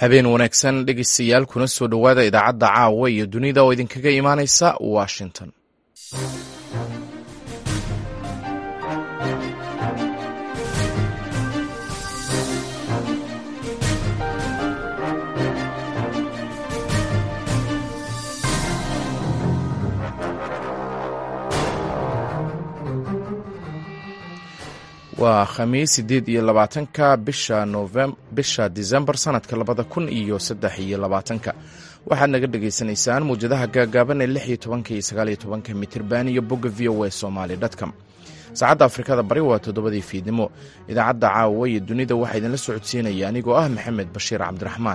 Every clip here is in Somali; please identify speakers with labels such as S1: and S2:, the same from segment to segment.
S1: habeen wanaagsan dhegeystayaal kuna soo dhowaada idaacadda caawa iyo dunida oo idinkaga imaaneysa washington waa khamiis sideed iyo labaatanka bisha novem bisha disembar sanadka labada kun iyo saddex iyo labaatanka waxaad naga dhagaysanaysaan muwjadaha gaagaaban ee lix iyo tobanka iyo sagaal iyo tobanka mitirban iyo bogga v o a somaly dtcom saacadda afrikada bari waa toddobadii fiidnimo idaacadda caawa iyo dunida waxaa idinla socodsiinaya anigoo ah maxamed bashiir cabdiraxmaan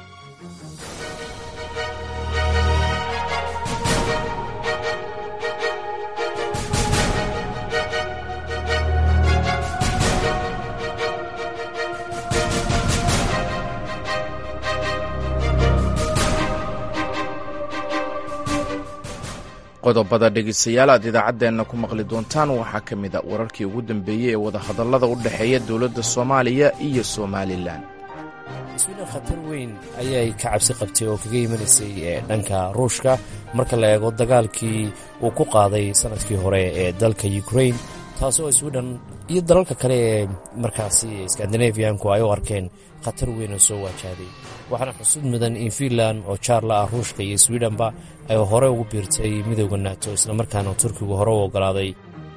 S1: qodobada dhegeystayaal aad idaacaddeenna ku maqli doontaan waxaa ka mid a wararkii ugu dambeeyey ee wadahadallada u dhexeeya dowladda soomaaliya iyo somalilan
S2: swiden khatar weyn ayay ka cabsi qabtay oo kaga imanaysay dhanka ruushka marka la eego dagaalkii uu ku qaaday sanadkii hore ee dalka ukrain taasoo swiden iyo dalalka kale ee markaasi skandinafiyanku ay u arkeen khatar weyn oo soo waajahday waxaana xusud mudan in fiinland oo jaarla ah ruushka iyo swidenba ay hore ugu biirtay midooda nato islamarkaana turkigu hore u ogolaaday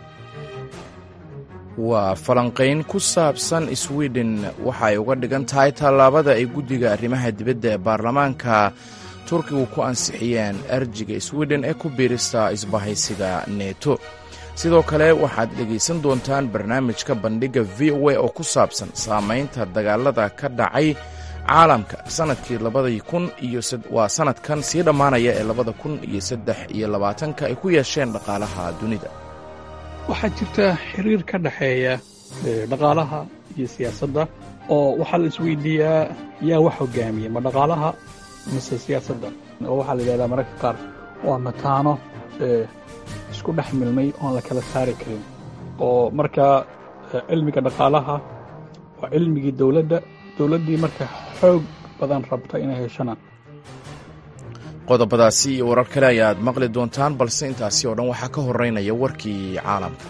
S1: waa falanqayn ku saabsan swiden waxa ay uga dhigan tahay tallaabada ay guddiga arrimaha dibadda ee baarlamaanka turkigu ku ansixiyeen arjiga swiden ee ku biirista isbahaysiga neto sidoo kale waxaad dhegaysan doontaan barnaamijka bandhigga v o a oo ku saabsan saamaynta dagaalada ka dhacay caalamka sanadkii labadii kun iyo waa sanadkan sii dhammaanaya ee labada kun iyo saddex iyo labaatanka ay ku yeesheen dhaqaalaha dunida
S3: waxaa jirta xiriir ka dhexeeya dhaqaalaha iyo siyaasadda oo waxaa la isweydiiyaa yaa wax hogaamiya ma dhaqaalaha mise siyaasadda oo waxaa la yidhahdaa mararka qaar waa mataano isku dhex milmay oon la kala saari karin oo markaa cilmiga dhaqaalaha waa cilmigii dowladda dowladdii marka xoog badan rabta inay heshana
S1: qodobadaasi iyo warar kale ayaad maqli doontaan balse intaasi oo dhan waxaa ka horeynaya warkii caalamka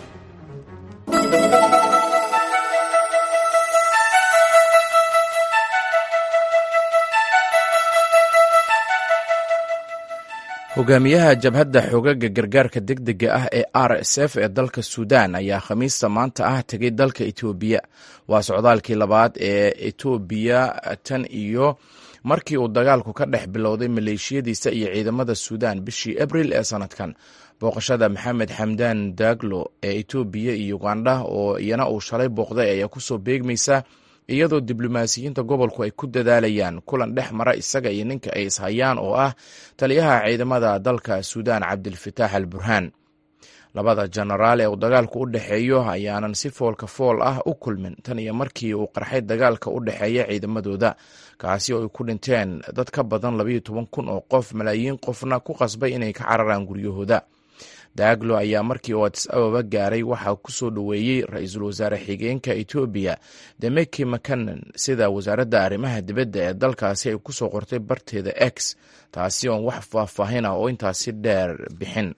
S1: hogaamiyaha jabhadda xoogaga gargaarka degdega ah ee r s f ee dalka suudan ayaa khamiista maanta ah tegay dalka etoobiya waa socdaalkii labaad ee etoobiya tan iyo markii uu dagaalku ka dhex bilowday maleeshiyadiisa iyo ciidamada suudan bishii abril ee sanadkan booqashada maxamed xamdan daglo ee etoobiya iyo ugandha oo iyana uu shalay booqday ayaa kusoo beegmaysa iyadoo diblomaasiyiinta gobolku ay ku dadaalayaan kulan dhex mara isaga iyo ninka ay ishayaan oo ah taliyaha ciidamada dalka suudan cabdilfataax al burhaan labada jenaraal ee uu dagaalku u dhexeeyo ayaanan si foolka fool ah u kulmin tan iyo markii uu qarxay dagaalka u dhexeeya ciidamadooda kaasi oo ay ku dhinteen dad ka badan labayo toban kun oo qof malaayiin qofna ku qasbay inay ka cararaan guryahooda daaglo ayaa markii uu adis ababa gaaray waxaa ku soo dhoweeyey ra-iisul wasaare xigeenka etoobiya demeki makanan sida wasaaradda arrimaha dibadda ee dalkaasi ay ku soo qortay barteeda x taasi oon wax faahfaahin ah oo intaasi dheer bixin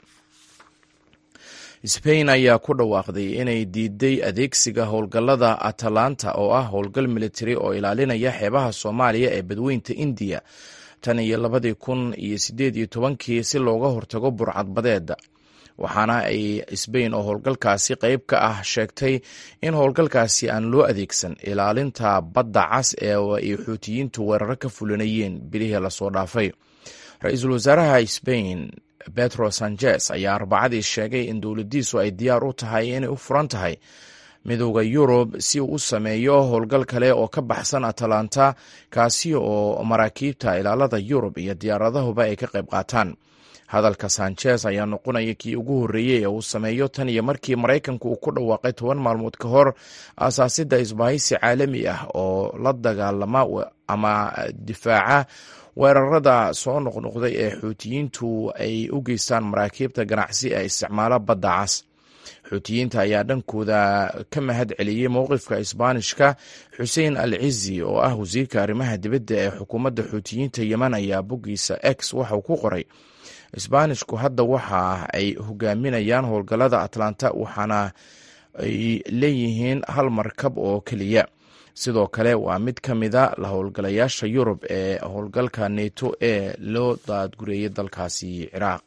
S1: sbain ayaa ku dhawaaqday inay diiday adeegsiga howlgallada atalanta oo ah howlgal militari oo ilaalinaya xeebaha soomaaliya ee badweynta indiya tan iyo labadii kun iyo sideed iyo tobankii si looga hortago burcadbadeeda waxaana ay sbain oo howlgalkaasi qeyb ka ah sheegtay in howlgalkaasi aan loo adeegsan ilaalinta badda cas ee ay xuutiyiintu weeraro ka fulinayeen bilihii lasoo dhaafay ra-iisul wasaaraha sbain petro sanchez ayaa arbacadii sheegay in dowladdiisu ay diyaar u tahay inay u furan tahay midooda yurub si uu u sameeyo howlgal kale oo ka baxsan atalanta kaasi oo maraakiibta ilaalada yurub iyo diyaaradahuba ay ka qayb qaataan hadalka sanchez ayaa noqonaya kii ugu horreeyey ee uu sameeyo tan iyo markii maraykanku uu ku dhawaaqay toban maalmood ka hor aasaasidda isbahaysi caalami ah oo la dagaalama ama difaaca weerarada soo noqnoqday ee xuutiyiintu ay u geystaan maraakiibta ganacsi ee isticmaala badda cas xuutiyiinta ayaa dhankooda ka mahad celiyey mowqifka isbaanishka xuseen al cizi oo ah wasiirka arrimaha dibadda ee xukuumadda xuutiyiinta yemen ayaa boggiisa x waxauu ku qoray isbaanishku hadda waxa ay hogaaminayaan howlgallada atlanta waxaana ay leeyihiin hal markab oo keliya sidoo kale waa mid ka mida la howlgalayaasha yurub ee howlgalka neto ee loo daadgureeyay dalkaasi ciraaq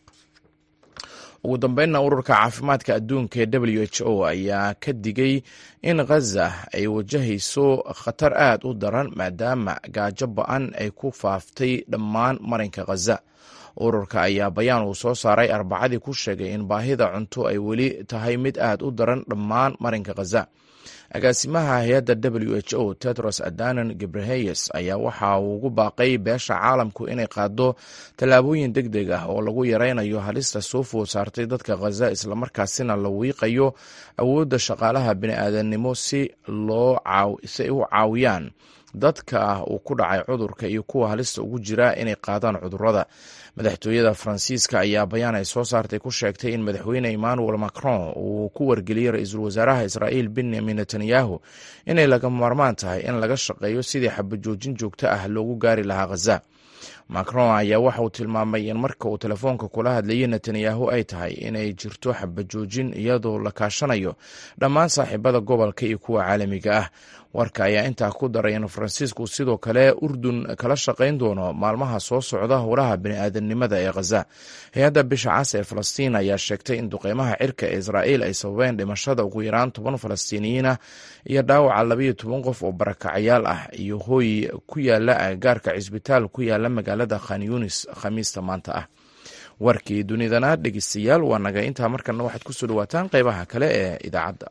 S1: ugu dambeynna ururka caafimaadka adduunka ee w h o ayaa ka digay in khaza ay wajahayso khatar aad u daran maadaama gaajo ba-an ay ku faaftay dhammaan marinka khaza ururka ayaa bayaan uu soo saaray arbacadii ku sheegay in baahida cunto ay weli tahay mid aad u daran dhammaan marinka khaza agaasimaha hay-adda w h o tedros adanan gebreheyes ayaa waxa uu ugu baaqay beesha caalamku inay qaado tallaabooyin deg deg ah oo lagu yaraynayo halista soo food saartay dadka khaza islamarkaasina la wiiqayo awoodda shaqaalaha bini'aadanimo si loo si ay u caawiyaan dadka uu ku dhacay cudurka iyo kuwa halista ugu jira inay qaadaan cudurrada madaxtooyada faransiiska ayaa bayaan ay soo saartay ku sheegtay in madaxweyne emmanuel macron uu ku wargeliyey ra-iisul wasaaraha israa'iil benyamin netanyahu inay laga maarmaan tahay in laga shaqeeyo sidii xabajoojin joogto ah loogu gaari lahaa khaza macron ayaa waxa uu tilmaamay in marka uu telefoonka kula hadlayay netanyahu ay tahay inay jirto xabajoojin iyadoo la kaashanayo dhammaan saaxiibada gobolka iyo kuwa caalamiga ah warka ayaa intaa ku daray in faransiisku sidoo kale urdun kala shaqayn doono maalmaha soo socda howlaha bini'aadanimada ee khaza hay-adda bisha cas ee falastiin ayaa sheegtay in duqeymaha cirka ee israa'iil ay sababeen dhimashada ugu yaraan toban falastiiniyiin ah iyo dhaawaca labayo toban qof oo barakacayaal ah iyo hooy ku yaala agagaarka cisbitaal ku yaala magaalada khan yunis khamiista maanta ah warkii dunidana dhegeystayaal waa naga intaa markana waxaad kusoo dhawaataan qeybaha kale ee idaacadda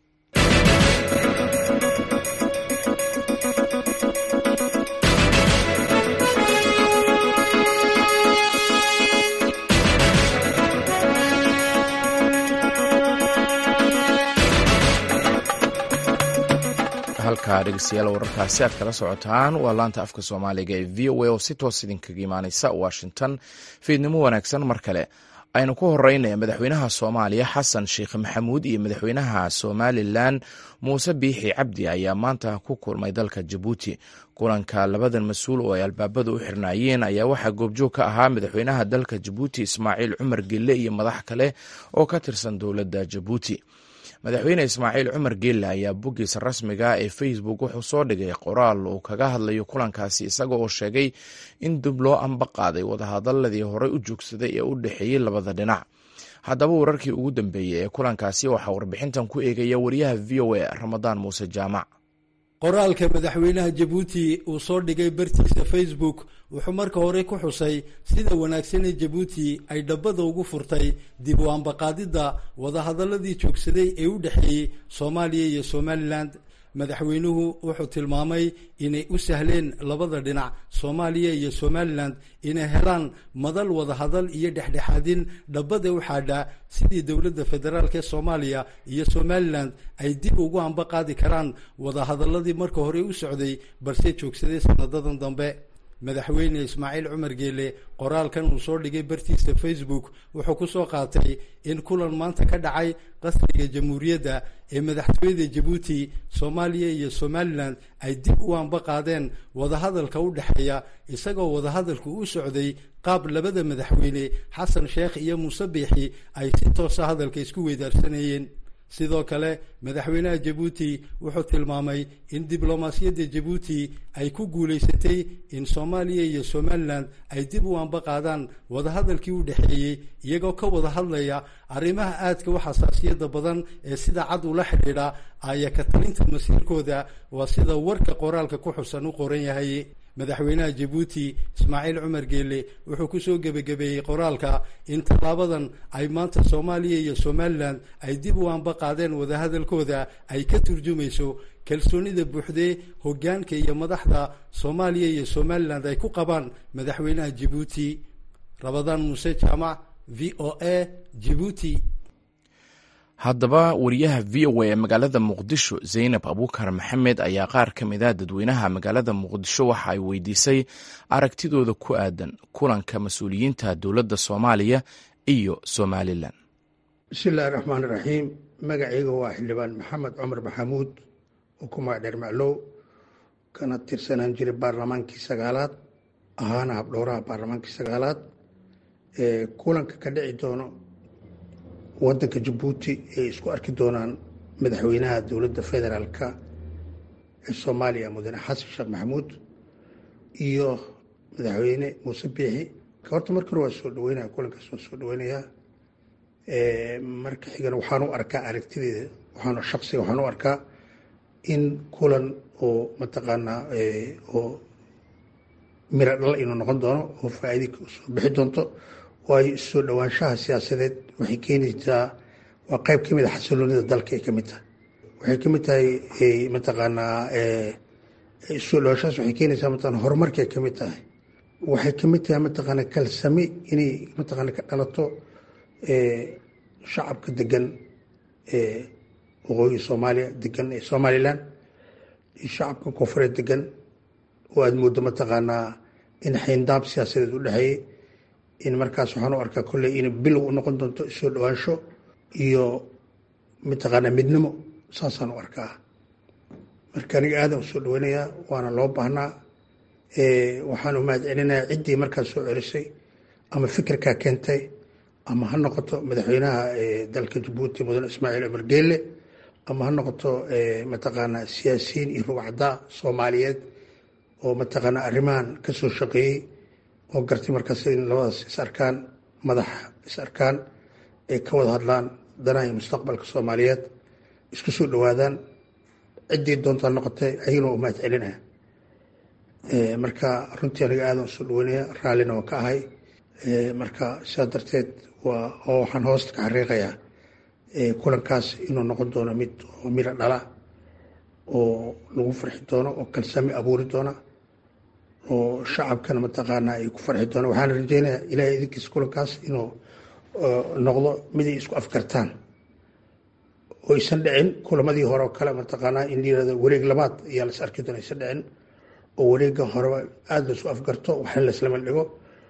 S1: halkaa dhegeystayaal wararkaasi aad kala socotaan waa laanta afka soomaaliga ee v o a oo si toos idinkaga imaaneysa washington fiidnimo wanaagsan mar kale aynu ku horeynaya madaxweynaha soomaaliya xasan sheekh maxamuud iyo madaxweynaha somalilan muuse biixi cabdi ayaa maanta ku kulmay dalka jabuuti kulanka labadan mas-uul oo ay albaabada u xirnaayeen ayaa waxaa goobjoog ka ahaa madaxweynaha dalka jabuuti ismaaciil cumar gelle iyo madax kale oo ka tirsan dowladda jabuuti madaxweyne ismaaciil cumar geelle ayaa boggiisa rasmiga ee facebook wuxuu soo dhigay qoraal uu kaga hadlayo kulankaasi isaga oo sheegay in dib loo amba qaaday wadahadaladii horey u joogsaday ee u dhexeeyey labada dhinac haddaba wararkii ugu dambeeyey ee kulankaasi waxaa warbixintan ku eegaya wariyaha v o a ramadaan muuse jaamac
S4: qoraalka madaxweynaha jabuuti uu soo dhigay bartiisa facebook wuxuu marka hore ku xusay sida wanaagsanee jabuuti ay dhabbada ugu furtay dib u ambaqaadidda wadahadaladii joogsaday ee u dhexeeyey soomaaliya iyo somalilan madaxweynuhu wuxuu tilmaamay inay u sahleen labada dhinac soomaaliya iyo somalilan inay helaan madal wadahadal iyo dhexdhexaadin dhabbada u xaadha sidii dowladda federaalk ee soomaaliya iyo somalilan ay dib ugu amba qaadi karaan wadahadaladii marka hore u socday balse joogsaday sanadadan dambe madaxweyne ismaaciil cumar geele qoraalkan uu soo dhigay bartiisa facebook wuxuu ku soo qaatay in kulan maanta ka dhacay qasriga jamhuuriyadda ee madaxtooyada jabuuti soomaaliya iyo somalilan ay dib u amba qaadeen wadahadalka u dhexeeya isagoo wadahadalku u socday qaab labada madaxweyne xasan sheekh iyo muuse biixi ay si toosa hadalka isku weydaarsanayeen sidoo kale madaxweynaha jabuuti wuxuu tilmaamay in diblomaasiyadda jabuuti ay ku guulaysatay in soomaaliya iyo somalilan ay dib u amba qaadaan wadahadalkii u dhexeeyey iyagoo ka wada hadlaya arrimaha aadka u xasaasiyadda badan ee sida cad ula xidhiidha aya ka talinta masiirkooda waa sida warka qoraalka ku xusan u qoran yahay madaxweynaha jabuuti ismaaciil cumar geele wuxuu kusoo gebagabeeyey qoraalka in tallaabadan ay maanta soomaaliya iyo somalilan ay dib u amba qaadeen wadahadalkooda ay ka turjumayso kalsoonida buuxdee hoggaanka iyo madaxda soomaaliya iyo somalilan ay ku qabaan madaxweynaha jabuuti rabadaan muuse jaamac v o a jabuuti
S1: haddaba wariyaha v o a ee magaalada muqdisho zaynab abuukar maxamed ayaa qaar ka mid a dadweynaha magaalada muqdisho waxa ay weydiisay aragtidooda ku aadan kulanka mas-uuliyiinta dowladda soomaaliya iyo somalilan
S5: bismi illaahi raxmaan iraxiim magacayga waa xildhibaan maxamed cumar maxamuud oo ku magacdheer maclow kana tirsanaan jiray baarlamaankii sagaalaad ahaana habdhowraha baarlamaankii sagaalaad ee kulanka ka dhici doono wadanka jabuuti ay isku arki doonaan madaxweynaha dowladda federaalka ee soomaaliya mudane xasan sheekh maxamuud iyo madaxweyne muuse biixi horta marka hore waa soo dhaweynaya kulankaas waa soo dhaweynayaa marka xigana waxaan u arkaa aragtideeda waxaan shaksiga waxaan u arkaa in kulan oo mataqaanaa oo miro dhal inuu noqon doono oo faa-iida soo bixi doonto waayo soo dhowaanshaha siyaasadeed waxay keenaysaa waa qeyb ka mid a xasiloonida dalka ay ka mid tahay waxay ka mid tahay mataqaanaa soo dhowaanshahaas waxay keenaysaa mataqana horumarka ay ka mid tahay waxay ka mid tahay mataqaana kalsami inay mataqaana ka dhalato shacabka degan waqooyi soomaaliya degan ee somalilan iyo shacabka koonfureed degan oo aada mooddo mataqaanaa in xayndaab siyaasadeed u dhexeeyey in markaas waxaan u arkaa kolley in bilow u noqon doonto soo dhowaansho iyo mataqaanaa midnimo saasaan u arkaa marka aniga aadan u soo dhaweynayaa waana loo baahnaa waxaan u mahad celinayaa ciddii markaas soo celisay ama fikirkaa keentay ama ha noqoto madaxweynaha dalka jabuuti mudane ismaaciil cumar geelle ama ha noqoto mataqaanaa siyaasiyiin iyo rugcaddaa soomaaliyeed oo mataqaanaa arrimahan ka soo shaqeeyey oo gartay markaas in labadaas is arkaan madax is arkaan ay ka wada hadlaan danaha iyo mustaqbalka soomaaliyeed isku soo dhowaadaan ciddii doontaa noqotay ayagana waa u mahad celinaya marka runtii aniga aadan usoo dhaweynaya raallina waan ka ahay marka sidaa darteed waa oo waxaan hoosta ka xariiqayaa kulankaas inuu noqon doono mid oo miro dhala oo lagu farxi doono oo kalsami abuuri doona oo shacabkana mataqaanaa ay ku farxi doona waxaana rajeynayaa ilaahay idinkiisa kulankaas inuu noqdo mid ay isku afgartaan oo aysan dhicin kulamadii hore oo kale mataqaanaa in la yirahdo wareeg labaad ayaa las arki doona aysan dhicin oo wareega horeba aada laisu afgarto waxna laislama dhigo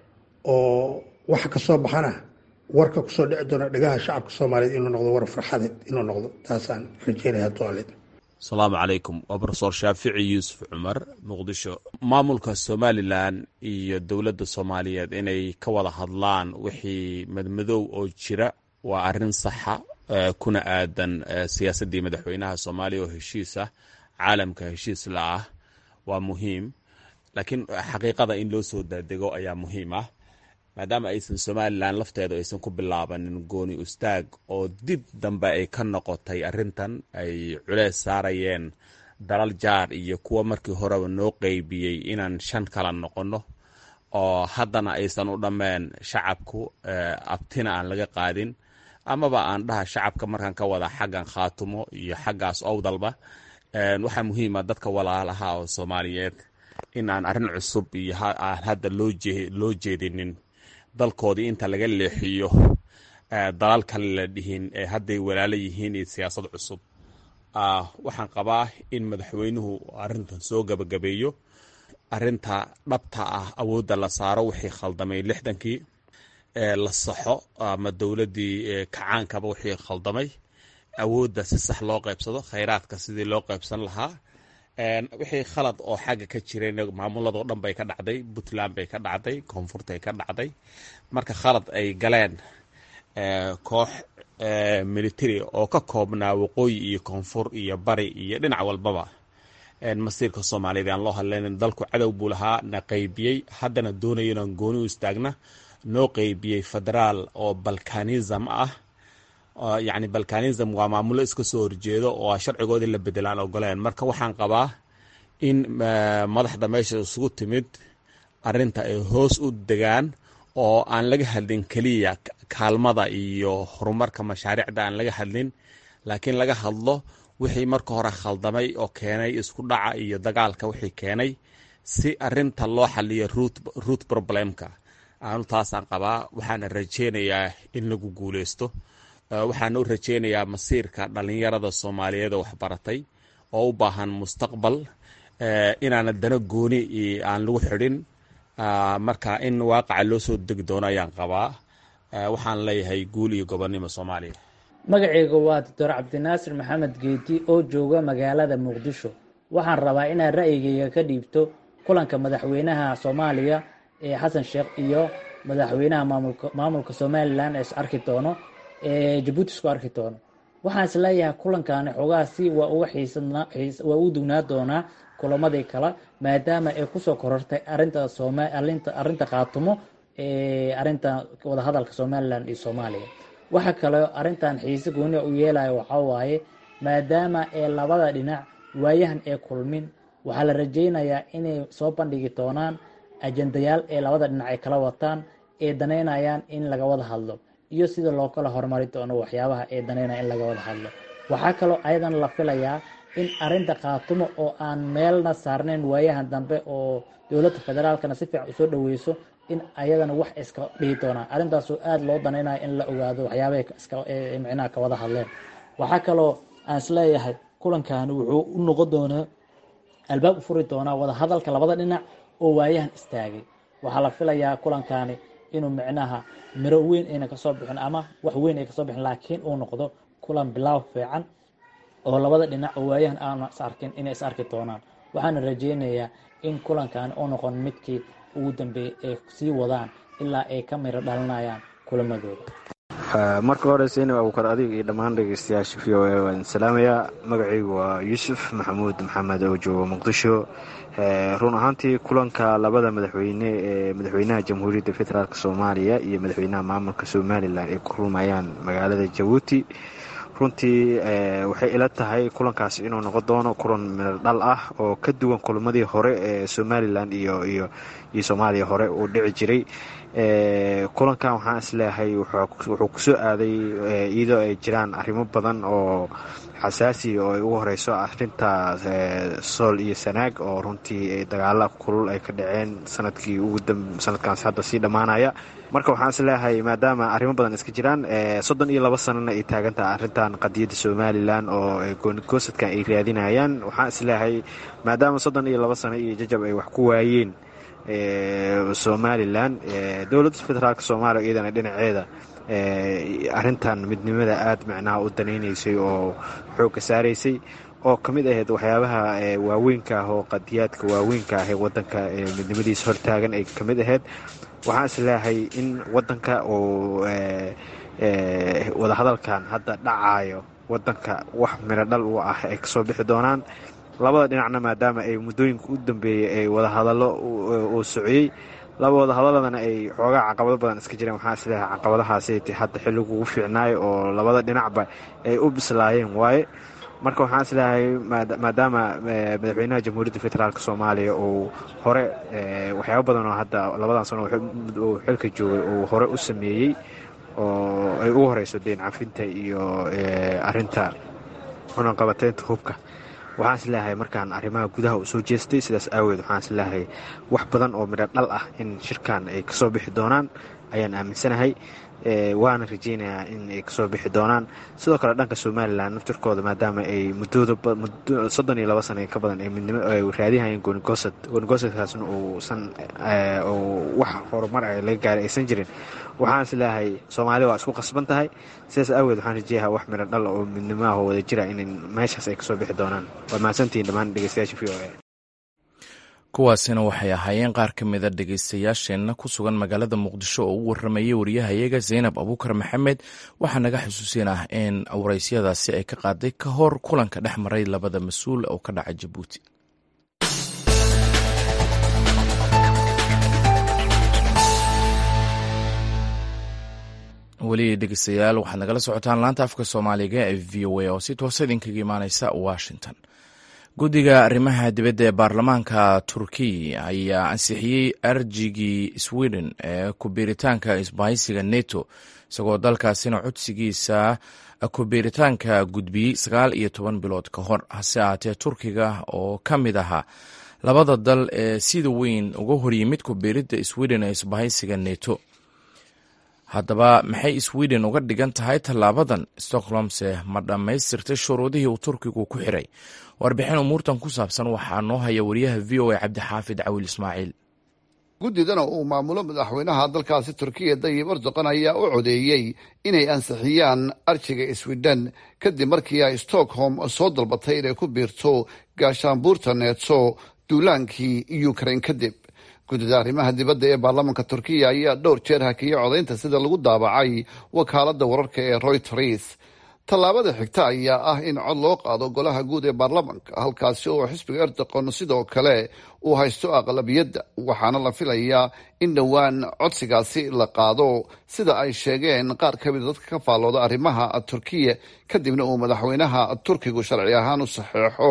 S5: oo waxa kasoo baxana warka kusoo dhici doona dhagaha shacabka soomaaliyeed inuu noqdo war farxadeed inuu noqdo taasaan rajeynaya toaleed
S6: asalaamu calaykum waa rofesor shaafici yuusuf cumar muqdisho maamulka somalilan iyo dowladda soomaaliyeed inay ka wada hadlaan wixii madmadow oo jira waa arrin saxa kuna aadan siyaasaddii madaxweynaha soomaaliya oo heshiis ah caalamka heshiis la ah waa muhiim laakiin xaqiiqada in loo soo daadego ayaa muhiim ah maadaama aysan somalilan lafteedu aysan ku bilaabanin gooni ustaag oo dib dambe ay ka noqotay arrintan ay culeys saarayeen dalal jaar iyo kuwa markii horeba noo qeybiyey inaan shan kala noqonno oo haddana aysan u dhammeen shacabku abtina aan laga qaadin amaba aan dhaha shacabka markaan ka wada xaggan khaatumo iyo xaggaas owdalba waxaa muhiima dadka walaalaha oo soomaaliyeed in aan arrin cusub iyo aan hadda loo jeedinin dalkoodii inta laga leexiyo dalal kale la dhihin ee hadday walaalo yihiin iyo siyaasad cusub waxaan qabaa in madaxweynuhu arrintan soo gabagabeeyo arinta dhabta ah awoodda la saaro wixii khaldamay lixdankii la saxo ama dowladdii kacaankaba wixii khaldamay awoodda si sax loo qaybsado khayraadka sidii loo qaybsan lahaa wixii khalad oo xagga ka jireen maamuladoo dhan bay ka dhacday puntland bay ka dhacday koonfurtay ka dhacday marka khalad ay galeen koox military oo ka koobnaa waqooyi iyo koonfur iyo bari iyo dhinac walbaba masiirka soomaaliyeed aan loo hadlaynin dalku cadow buu lahaa na qeybiyey haddana doonayo inaan gooni u istaagna noo qeybiyey federaal oo balkanism ah yacni balkanism waa maamulo iska soo horjeedo oo sharcigoodii la bedelaan ogoleen marka waxaan qabaa in madaxda meesha isugu timid arinta ay hoos u degaan oo aan laga hadlin keliya kaalmada iyo horumarka mashaariicda aan laga hadlin laakiin laga hadlo wixii marka hore khaldamay oo keenay isku dhaca iyo dagaalka wixii keenay si arinta loo xaliyo root problemka aanu taasaan qabaa waxaana rajeynayaa in lagu guuleysto waxaana u rajeynayaa masiirka dhalinyarada soomaaliyeed oo waxbaratay oo u baahan mustaqbal inaana dana gooni aan lagu xidhin marka in waaqaca loo soo degi doono ayaan qabaa waxaan leeyahay guul iyo gobonnimo soomaaliya
S7: magaceyga waa doctor cabdinaasir maxamed geeti oo jooga magaalada muqdisho waxaan rabaa inaan ra'yigeyga ka dhiibto kulanka madaxweynaha soomaaliya ee xasan sheekh iyo madaxweynaha maamulka somalilan ee is arki doono ee jabuuti isku arki doono waxaan isleeyahay kulankaani xoogaa si waa uga waa u dugnaa doonaa kulamadii kale maadaama ay kusoo korortay arinta arinta khaatumo arinta wadahadalka somalilan iyo soomaaliya waxa kaleo arintan xiise gooni u yeelayo waxaa waaye maadaama ee labada dhinac waayahan ee kulmin waxaa la rajeynayaa inay soo bandhigi doonaan ajendayaal ee labada dhinac ay kala wataan ee danaynayaan in laga wada hadlo iyo sida loo kala horumari doono waxyaabaha ee danaynaya in laga wada hadlo waxaa kaloo ayadan la filayaa in arinta khaatumo oo aan meelna saarnayn waayahan dambe oo dowladda federaalkana si fiican usoo dhaweyso in ayadana wax iska dhihi doonaan arrintaasoo aada loo danaynayo in la ogaado waxyaabahay micnaha ka wada hadleen waxaa kaloo aan isleeyahay kulankani wuxuu u noqon doonaa albaab u furi doonaa wada hadalka labada dhinac oo waayahan istaagay waxaa la filayaa kulankani inuu micnaha miro weyn ayna kasoo bixin ama wax weyn ay kasoo bixin laakiin uu noqdo kulan bilaaw fiican oo labada dhinac oo waayahan aana is arkin inay is arki doonaan waxaana rajeynayaa in kulankani uu noqon midkii ugu dambeeyay ay sii wadaan ilaa ay ka miro dhalinayaan kulamadooda
S8: marka hore seyna abuukar adiga iyo dhammaan dhegeystayaasha v o a waan salaamayaa magacaygu waa yuusuf maxamuud maxamed oo jooga muqdisho run ahaantii kulanka labada madaxweyne ee madaxweynaha jamhuuriyadda federaalk soomaaliya iyo madaxweynaha maamulka somalilan ay ku kulmayaan magaalada jabuuti runtii waxay ila tahay kulankaas inuu noqon doono kulan mirdhal ah oo ka duwan kulamadii hore ee somalilan iyo iyo iyo soomaaliya hore uu dhici jiray kulankan waxaan isleeyahay wuxuu kusoo aaday iyadoo ay jiraan arrimo badan oo xasaasi oo ay ugu horeyso arinta sool iyo sanaag oo runtii dagaala kulul ay ka dhaceen sanadkii sanadkaas hadda sii dhammaanaya marka waxaan isleeyahay maadaama arrimo badan iska jiraan soddon iyo labo sanana ay taagan tahay arrintan qadiyadda somalilan oo goonigosadkan ay raadinayaan waxaan isleeyahay maadaama soddon iyo labo sano iyo jajab ay wax ku waayeen somalilan dowladda federaalk soomaaliya iyadana dhinaceeda arintan midnimada aada micnaha u danaynaysay oo xoogga saaraysay oo ka mid ahayd waxyaabaha waaweynka ah oo qadiyaadka waaweynka ah ee wadanka midnimadiisa hortaagan ay ka mid ahayd waxaan isleeyahay in wadanka uu wadahadalkan hadda dhacayo wadanka wax miro dhal u ah ay kasoo bixi doonaan labada dhinacna maadaama ay muddooyinka u dambeeyey ay wadahadallo uu sociyey laba wadahadaladana ay xoogaa caqabado badan iska jireen waxaa isleeyahay caqabadahaasi hadda xilligu ugu fiicnaayo oo labada dhinacba ay u bislaayeen waaye marka waxaan isleeyahay maadaama madaxweynaha jamhuuriyadda federaalk soomaaliya uu hore waxyaaba badan oo hadda labadan sano uu xilka joogay uu hore u sameeyey oo ay ugu horeyso deen cafinta iyo arinta cunaqabateynta hubka waxaan isleeyahay markaan arrimaha gudaha u soo jeestay sidaas aaweed waxaan isleeyahay wax badan oo midho dhal ah in shirkan ay kasoo bixi doonaan ayaan aaminsanahay waana rajeynayaa in ay kasoo bixi doonaan sidoo kale dhanka somalilan naftirkooda maadaama ay muddooda soddon iyo labo sana ka badan ay midnimo ay raadihayeen goonigoosad goonigosadkaasna uusan wax horumar ah laga gaaray aysan jirin waxaan isleeyahay soomaaliya waa isku qasban tahay sidaas aaweed waxaan rajeeyaha wax midho dhal oo midnimaha wada jira in meeshaas ay kasoo bixi doonaan waa mahadsantihiin dhammaan dhegeystayaasha v o a
S1: kuwaasina waxay ahaayeen qaar ka mida dhegeystayaasheenna ku sugan magaalada muqdisho oo u waramayay wariyahayaga zaynab abuukar maxamed waxaa naga xusuusin ah in waraysyadaasi ay ka qaaday ka hor kulanka dhex maray labada mas-uul oo ka dhaca jabuuti weli dhegeystayaal waxaad nagala socotaan laanta afka soomaaliga ee v o a oo si toosa idinkaga imaaneysa washington guddiga arrimaha dibadda ee baarlamaanka turkiya ayaa ansixiyey arjigii sweden ee kubiiritaanka isbahaysiga neto isagoo dalkaasina codsigiisa kubiiritaanka gudbiyey sagaal iyo toban bilood ka hor hase ahaatee turkiga oo ka mid ahaa labada dal ee sida weyn uga horyimid kubiiridda sweden ee isbahaysiga neto haddaba maxay sweden uga dhigan tahay tallaabadan stockholmse ma dhammaystirtay shuruudihii uu turkigu ku xiray warbixin umuurtan ku saabsan waxaa noo haya wariyaha v o a cabdixaafid cawil ismaaciil
S9: guddidana uu maamulo madaxweynaha dalkaasi turkiya dayib erdogan ayaa u codeeyey inay ansixiyaan arjiga sweden kadib markii ay stockholm soo dalbatay inay ku biirto gaashaanbuurta neeto duulaankii ukraine kadib guddida arrimaha dibadda ee baarlamaanka turkiya ayaa dhowr jeer hakiyay codaynta sida lagu daabacay wakaaladda wararka ee royters tallaabada xigta ayaa ah in cod loo qaado golaha guud ee baarlamaanka halkaasi oo xisbiga erdogan sidoo kale uu haysto aqlabiyadda waxaana la filayaa in dhowaan codsigaasi la qaado sida ay sheegeen qaar ka mida dadka ka faallooda arrimaha turkiya kadibna uu madaxweynaha turkigu sharci ahaan u saxeexo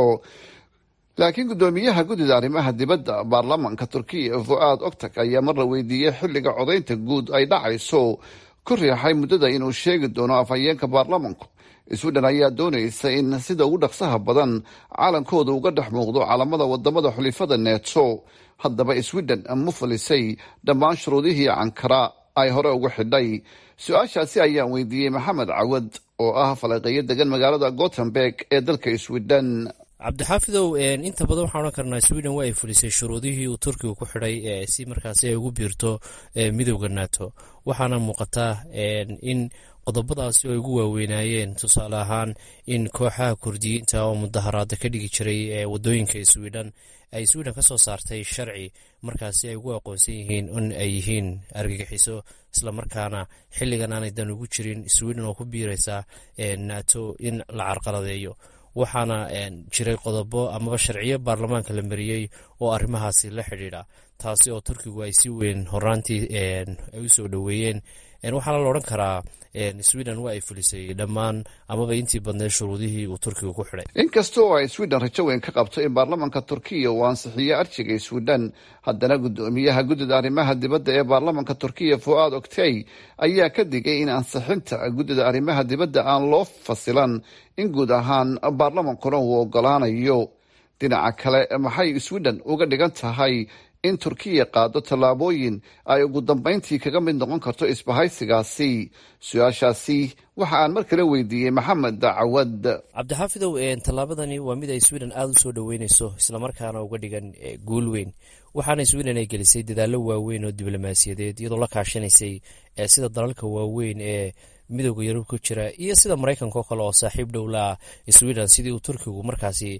S9: laakiin guddoomiyaha guddida arrimaha dibadda baarlamaanka turkiya fu-aad ogtag ayaa marla weydiiyey xilliga codaynta guud ay dhacayso ku riixay muddada inuu sheegi doono afhayeenka baarlamanku sweden ayaa doonaysa in sida ugu dhaqsaha badan calankooda uga dhex muuqdo calamada wadamada xulifada neeto haddaba sweden ma fulisay dhammaan shuruudihii cankara ay hore ugu xidhay su-aashaasi ayaan weydiiyey maxamed cawad oo ah falaqeeyo degan magaalada gothenburg ee dalka sweden
S2: cabdixaafidow inta badan waxaan odhan karnaa sweden waa ay fulisay shuruudihii uu turkiga ku xidhay si markaasi ay ugu biirto midowda nato waxaana muuqataa in qodobadaasi oo ay ugu waaweynaayeen tusaale ahaan in kooxaha kurdiyiinta oo mudaharaada ka dhigi jiray wadooyinka sweden ay sweden ka soo saartay sharci markaasi ay ugu aqoonsan yihiin in ay yihiin argagixiso islamarkaana xilligan aanay dan ugu jirin sweden oo ku biiraysa nato in la carqaladeeyo waxaana jiray qodobo amaba sharciyo baarlamaanka la mariyey oo arrimahaasi la xidhiidha taasi oo turkigu ay si weyn horaantii ay u soo dhoweeyeen waxaana la odhan karaa sweden waa ay fulisay dhammaan amaba intii badneed shuruudihii uu turkiga ku xidhay
S9: inkasta oo ay sweden rajo weyn ka qabto in baarlamaanka turkiya uu ansixiyo arjiga sweden haddana guddoomiyaha guddida arrimaha dibadda ee baarlamaanka turkiya fu-aad oktay ayaa ka digay in ansixinta guddida arrimaha dibadda aan loo fasilan in guud ahaan baarlamankuna uu ogolaanayo dhinaca kale maxay sweden uga dhigan tahay in turkiya qaado tallaabooyin ay ugu dambeyntii kaga mid noqon karto isbahaysigaasi su-aashaasi waxa aan mar kale weydiiyey maxamed cawad
S2: cabdixaafidow tallaabadani waa mid ay sweden aada u soo dhoweyneyso islamarkaana uga dhigan guul weyn waxaana sweden ay gelisay dadaallo waaweyn oo diblomaasiyadeed iyadoo la kaashanaysay sida dalalka waaweyn ee midowda yurub ku jira iyo sida maraykanka oo kale oo saaxiib dhow la sweden sidii uu turkigu markaasi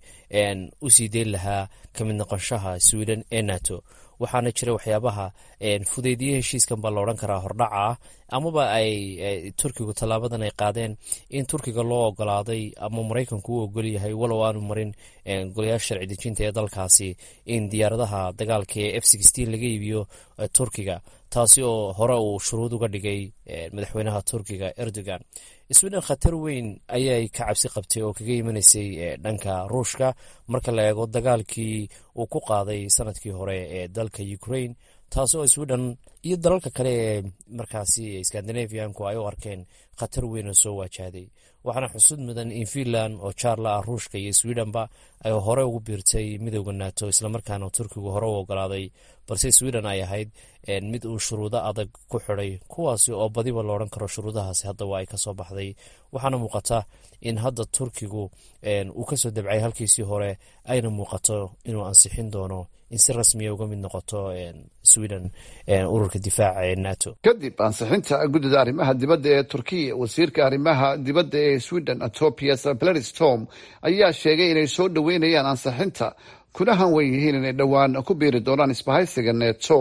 S2: u sii deyn lahaa ka mid noqonshaha sweden ee nato waxaana jira waxyaabaha fudeydiye heshiiskan baa la odhan karaa hordhaca ah amaba ay turkigu tallaabadan ay qaadeen in turkiga loo ogolaaday ama maraykanku u ogol yahay walow aanu marin golayaasha sharci dejinta ee dalkaasi in diyaaradaha dagaalka ee f laga iibiyo turkiga taasi oo hore uu shuruud uga dhigay madaxweynaha turkiga erdogan sweden khatar weyn ayay ka cabsi qabtay oo kaga imanaysay dhanka ruushka marka la eego dagaalkii uu ku qaaday sanadkii hore ee dalka ukraine taasi oo sweden iyo dalalka kale ee markaasi scandinavianku ay u arkeen khatar weyn oo soo waajahday waxaana xusud mudan in finland oo jaarla ah ruushka iyo swedenba ay hore ugu biirtay midowda nato islamarkaana turkigu hore u ogolaaday balse sweden ay ahayd mid uu shuruudo adag ku xidhay kuwaasi oo badiba la odhan karo shuruudahaasi haddaba ay kasoo baxday waxaana muuqata in hadda turkigu uu kasoo dabcay halkiisii hore ayna muuqato inuu ansixin doono in si rasmiya uga mid noqoto sweden ururka difaaca ee nato
S9: kadib ansixinta guddida arrimaha dibadda ee turkiya wasiirka arrimaha dibadda ee sweden topias bledistom ayaa sheegay inay soo dhoweynayaan ansixinta kuna hanwen yihiin inay dhowaan ku biiri doonaan isbahaysiga neto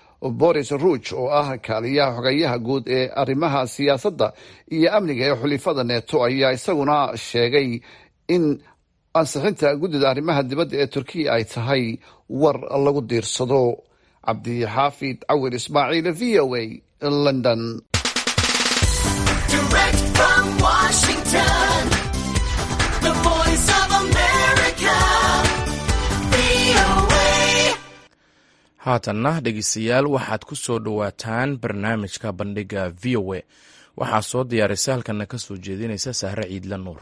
S9: boris ruuj oo ah kaaliyaha xogeyaha guud ee arrimaha siyaasadda iyo amniga ee xulifada neto ayaa isaguna sheegay in ansixinta guddida arrimaha dibadda ee turkiya ay tahay war lagu diirsado cabdixaafid cawir ismaaciil v o a london
S1: haatanna dhegeystayaal waxaad ku soo dhowaataan barnaamijka bandhiga v o a waxaa soo diyaarisa halkana ka soo jeedinaysa sahre ciidla nuur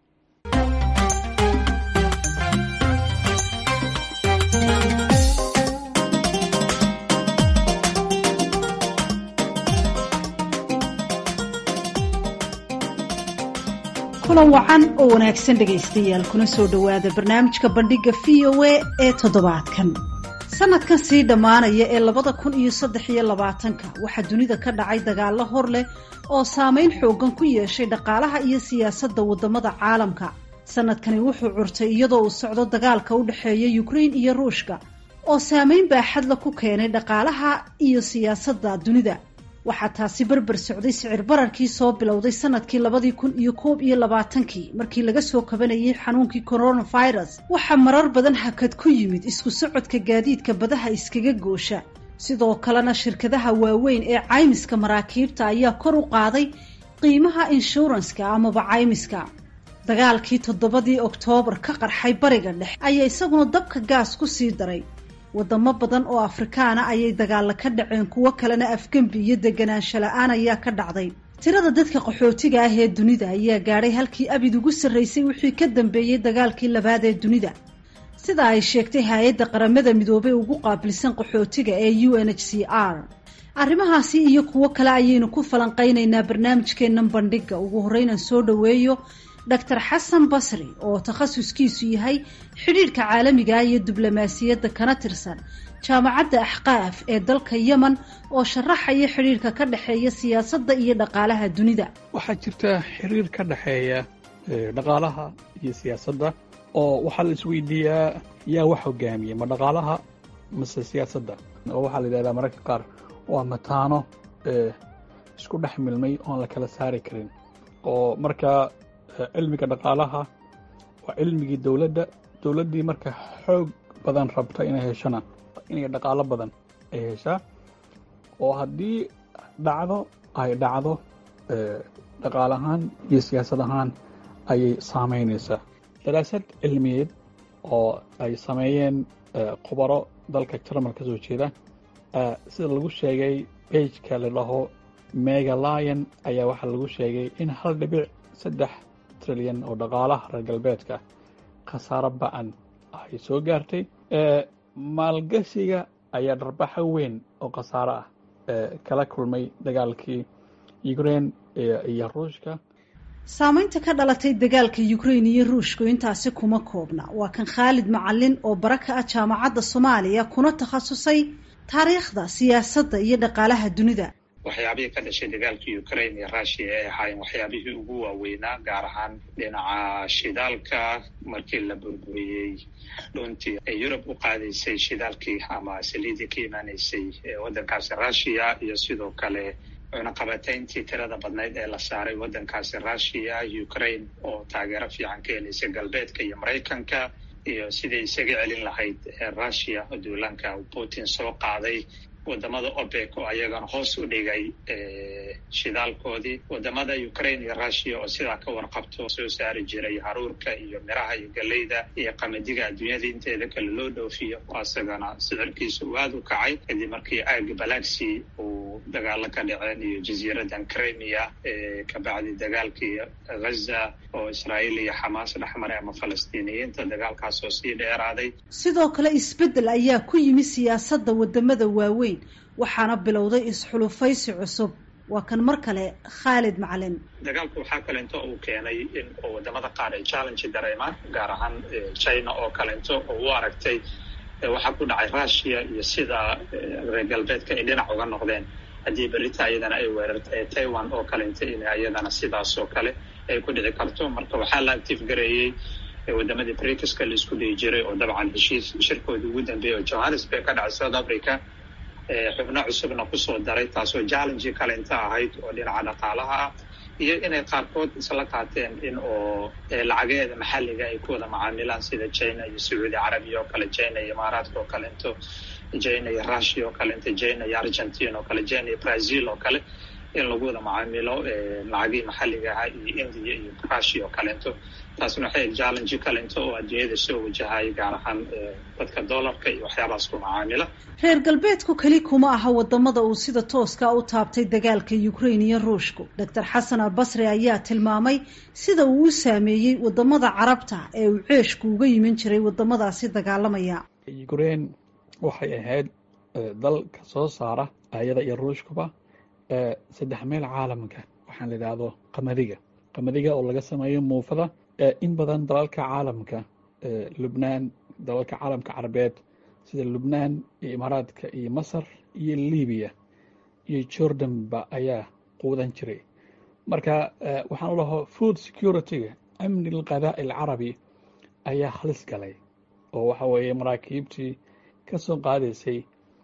S10: kulan wacan oo wanaagsan dhegaystayaal kuna soo dhowaada barnaamijka bandhiga v o a ee toddobaadkan sanadkan sii dhammaanaya ee labada kun iyo saddex iyo labaatanka waxaa dunida ka dhacay dagaallo hor leh oo saameyn xoogan ku yeeshay dhaqaalaha iyo siyaasadda waddamada caalamka sanadkani wuxuu curtay iyadoo uu socdo dagaalka u dhexeeya yukrain iyo ruushka oo saameyn baaxadla ku keenay dhaqaalaha iyo siyaasadda dunida waxaa taasi berber socday sicir bararkii soo bilowday sanadkii labadii kun iyo koob iyo labaatankii markii laga soo kabanayay xanuunkii coronavirus waxaa marar badan hakad ku yimid isku socodka gaadiidka badaha iskaga goosha sidoo kalena shirkadaha waaweyn ee caymiska maraakiibta ayaa kor u qaaday qiimaha inshuranska amaba caymiska dagaalkii toddobadii oktoobar ka qarxay bariga dhexe ayaa isaguna dabka gaas ku sii daray wadamo badan oo afrikaana ayay dagaalla ka dhaceen kuwo kalena afgembi iyo deganaansho la-aan ayaa ka dhacday tirada dadka qaxootiga ah ee dunida ayaa gaadhay halkii abid ugu sarraysay wixii ka dambeeyey dagaalkii labaad ee dunida sida ay sheegtay hay-adda qaramada midoobey ugu qaabilsan qaxootiga ee u n h c r arrimahaasi iyo kuwo kale ayaynu ku falanqaynaynaa barnaamijkeennan bandhiga ugu horreynaan soo dhoweeyo doctor xasan basri oo takhasuskiisu yahay xidhiidhka caalamiga iyo diblomaasiyadda kana tirsan jaamacadda axqaaf ee dalka yemen oo sharaxaya xidhiidhka ka dhexeeya siyaasadda iyo dhaqaalaha dunida
S3: waxaa jirta xiriir ka dhexeeya dhaqaalaha iyo siyaasadda oo waxaa la isweydiiyaa yaa wax hogaamiya ma dhaqaalaha mase siyaasadda oo waxaa la yidhahdaa mararka qaar waa mataano isku dhex milmay oon la kala saari karin oo markaa cilmiga dhaqaalaha waa cilmigii dowladda dowladdii marka xoog badan rabta inay heshona inay dhaqaalo badan ay heshaa oo haddii dhacdo ay dhacdo dhaqaal ahaan iyo siyaasad ahaan ayay saamaynaysaa daraasad cilmiyeed oo ay sameeyeen khubaro dalka jarmal ka soo jeeda sida lagu sheegay beijka la dhaho megalion ayaa waxaa lagu sheegay in hal dhibic saddex trilyan oo dhaqaalaha reer galbeedka khasaaro ba-an ay soo gaartay maalgashiga ayaa dharbaxo weyn oo khasaaro ah kala kulmay dagaalkii ukrain iyo ruushka
S10: saamaynta ka dhalatay dagaalka ukrain iyo ruushku intaasi kuma koobna waa kan khaalid macalin oo bara ka ah jaamacadda soomaaliya kuna takhasusay taariikhda siyaasadda iyo dhaqaalaha dunida
S11: waxyaabihii ka dhashay dagaalkii ukraine iyo russia ay ahaayeen waxyaabihii ugu waaweynaa gaar ahaan dhinaca shidaalka markii la burburiyey dhuntii ay yurub u qaadaysay shidaalkii ama saliidii ka imaanaysay waddankaasi russia iyo sidoo kale cunaqabatayntii tirada badnayd ee la saaray waddankaasi russia ukraine oo taageero fiican ka helaysay galbeedka iyo maraykanka iyo sidai isaga celin lahayd russia oo duulaanka putin soo qaaday wadamada opec oo ayagana hoos u dhigay shidaalkoodii wadamada ukraine iyo russia oo sidaa ka warqabto soo saari jiray haruurka iyo miraha iyo galeyda iyo qamadiga adduunyada inteeda kale loo dhoofiyo isagana sicirkiisa uu aada u kacay kadib markii aaga balaxi uu dagaalo ka dhaceen iyo jasiiradan crimea kabacdi dagaalkii ghaza oo israa'iil iyo xamaas dhexmaray ama falastiiniyiinta dagaalkaas oo sii dheeraaday
S10: sidoo kale isbeddel ayaa ku yimi siyaasadda wadamada waaweyn waxaana bilowday isxulufaysi cusub waa kan mar kale khaalid macalin
S11: dagaalku waxaa kalento uu keenay in wadamada qaar ay challenge dareemaan gaar ahaan china oo kalento oo u aragtay waxaa ku dhacay russia iyo sida reer galbeedka ay dhinac uga noqdeen haddii berita iyadana ay weerartay taiwan oo kalenta in iyadana sidaas oo kale ay ku dhici karto marka waxaa la active gareeyey wadamadii britiska la isku dhihi jiray oo dabcan heshiis shirkoodii ugu dambeeyay oo johannesburg ka dhacay south africa xubno cusubna kusoo daray taasoo challenge kalenta ahayd oo dhinaca dhaqaalaha ah iyo inay qaarkood isla qaateen in oo lacageeda maxalliga ay ku wada macaamilaan sida china iyo sacuudi carabiya oo kale china iyo imaaraadka oo kalento china iyo russia oo kalento china iyo argentine oo kale china iyo brazil oo kale in lagu wada macaamilo lacagihii maxalliga ahaa iyo india iyo russia oo kalento taasna waxay challenge kalento oo adduunyada soo wajahaya gaar ahaan dadka dollarka iyo waxyaabahaas ku macaamila
S10: reer galbeedku keli kuma aha wadamada uu sida tooska u taabtay dagaalka ukraine iyo ruushku doctor xasan albasri ayaa tilmaamay sida uu u saameeyey wadamada carabta ee uu ceeshku uga yimin jiray wadamadaasi dagaalamaya
S3: ukraine waxay ahayd dalka soo saara ayada iyo ruushkuba saddex meel caalamka waxaan la idhaahdo qamadiga qamadiga oo laga sameeyo muufada in badan dalalka caalamka lubnaan dalalka caalamka carabeed sida lubnaan iyo imaaraadka iyo masar iyo libiya iyo jordanba ayaa quudan jiray marka waxaan u lahaa food security-ga amni alqadaa alcarabi ayaa halis galay oo waxa weeye maraakiibtii ka soo qaadaysay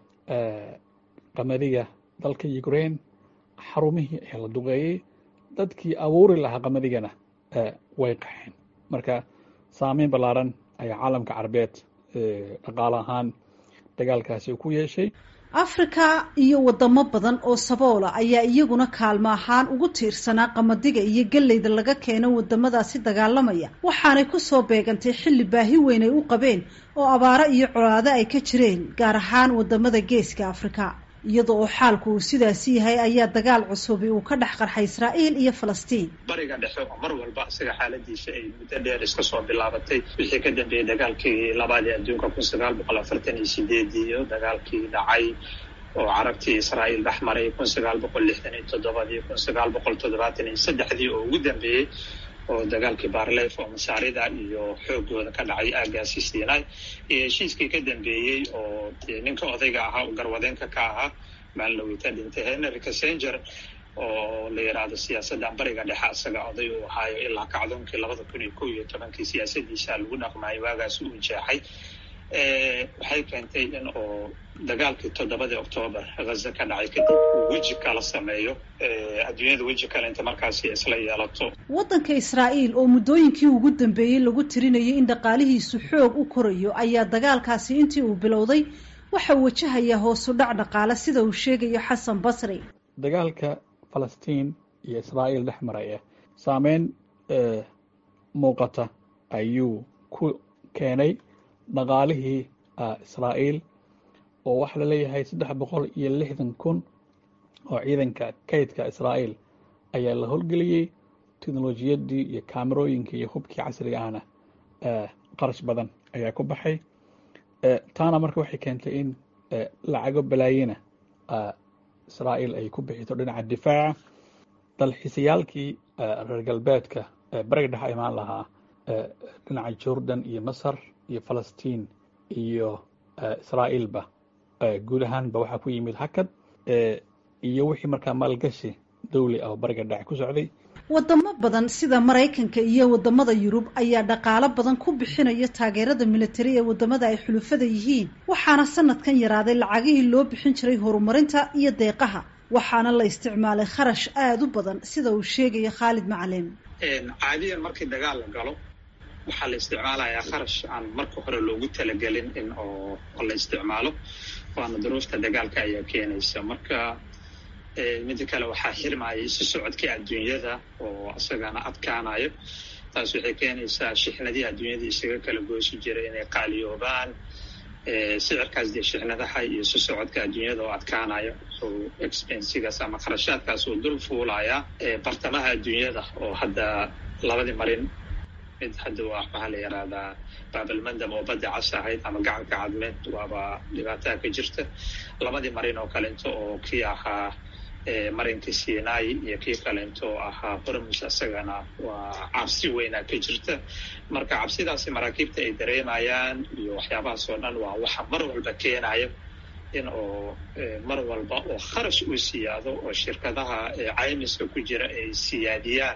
S3: qamadiga dalka ukraine xarumihii ayaa la duqeeyey dadkii abuuri lahaa qamadigana way qaxeen marka saameyn ballaaran ayaa caalamka carabeed dhaqaale ahaan dagaalkaasi ku yeeshay
S10: afrika iyo wadamo badan oo saboola ayaa iyaguna kaalmo ahaan ugu tiirsanaa qamadiga iyo galleyda laga keeno wadamadaasi dagaalamaya waxaanay kusoo beegantay xilli baahi weyn ay u qabeen oo abaaro iyo colaado ay ka jireen gaar ahaan wadamada geeska afrika iyada oo xaalku uu sidaasi yahay ayaa dagaal cusubi uu ka dhex qarxay israa'iil iyo falastiin
S11: bariga dhexe oo mar walba isaga xaaladiisa ay muddo dheer iska soo bilaabatay wixii ka dambeeyey dagaalkii labaad ee adduunka kun sagaal boqol afartan iyo sideedii iyo dagaalkii dhacay oo carabtii israa'iil dhex maray kun sagaal boqol lixdan iyo toddobadii kun sagaal boqol toddobaatan iyo saddexdii oo ugu dambeeyey oo dagaalkii barlef oo masaarida iyo xoogooda ka dhacay aagaasi siinay iyo heshiiskii ka dambeeyey oo ninka odayga ahaa oo garwadeenka ka ahaa maalawita dhintay henry kassenger oo la yidhaahdo siyaasaddan bariga dhexe isaga oday uu ahaayo ilaa kacdoonkii labada kun iyo kow iyo tobankii siyaasadiisa lagu dhaqmayo waagaasi uu jeexay waxay keentay in oo dagaalkii toddobadii octoobar ghaza ka dhacay kadib uu weji kala sameeyo adduunyada weji kale inta markaasi isla yeelato
S10: waddanka israa'iil oo muddooyinkii ugu dambeeyey lagu tirinayay in dhaqaalihiisu xoog u korayo ayaa dagaalkaasi intii uu bilowday waxa wajahayaa hoosu dhac dhaqaale sida uu sheegayo xasan basri
S3: dagaalka falastiin iyo israa'iil dhex maraya saameyn muuqata ayuu ku keenay dhaqaalihii israa'iil oo waxaa la leeyahay saddex boqol iyo lixdan kun oo ciidanka kaydka israa'iil ayaa la howlgeliyey teknolojiyaddii iyo kaamerooyinkii iyo hubkii casriga ahna qarash badan ayaa ku baxay taana marka waxay keentay in lacago balaayina israa'iil ay ku bixito dhinaca difaaca dalxiisayaalkii reer galbeedka bariga dhexa imaan lahaa dhinaca jordan iyo masar iyo falastiin iyo israa'iilba guud ahaanba waxaa ku yimid hakad iyo wixii markaa maalgashi dawli ah oo bariga dhexe ku socday
S10: wadamo badan sida maraykanka iyo wadamada yurub ayaa dhaqaalo badan ku bixinaya taageerada militari ee wadamada ay xulufada yihiin waxaana sanadkan yaraaday lacagihii loo bixin jiray horumarinta iyo deeqaha waxaana la isticmaalay kharash aada u badan sida uu sheegaya khaalid macalin
S11: caadiyan markii dagaal la galo waxaa la isticmaalayaa kharash aan marka hore loogu talagelin in oo la isticmaalo waana duruufta dagaalka ayaa keenaysa marka mida kale waxaa xirmaya isu socodkii adduunyada oo isagana adkaanayo taas waxay keenaysaa shixnadii adduunyada isaga kala goosi jiray inay qaaliyoobaan sicirkaas dee shixnadaha iyo isu socodka adduunyada oo adkaanayo oo expensigaas ama kharashaadkaas oo dul fuulaya bartamaha adduunyada oo hadda labadii marin mid hadda waa maxaa la yidhaahdaa baabalmandam oo badda cas ahayd ama gacanka cadmeed waaba dhibaataa ka jirta labadii marin oo kalento oo kii ahaa marinka sinai iyo kii kalento oo ahaa hormus isagana waa cabsi weynaa ka jirta marka cabsidaasi maraakiibta ay dareemayaan iyo waxyaabahaas oo dhan waa waxa mar walba keenaya in oo mar walba oo kharash uu siyaado oo shirkadaha caymiska ku jira ay siyaadiyaan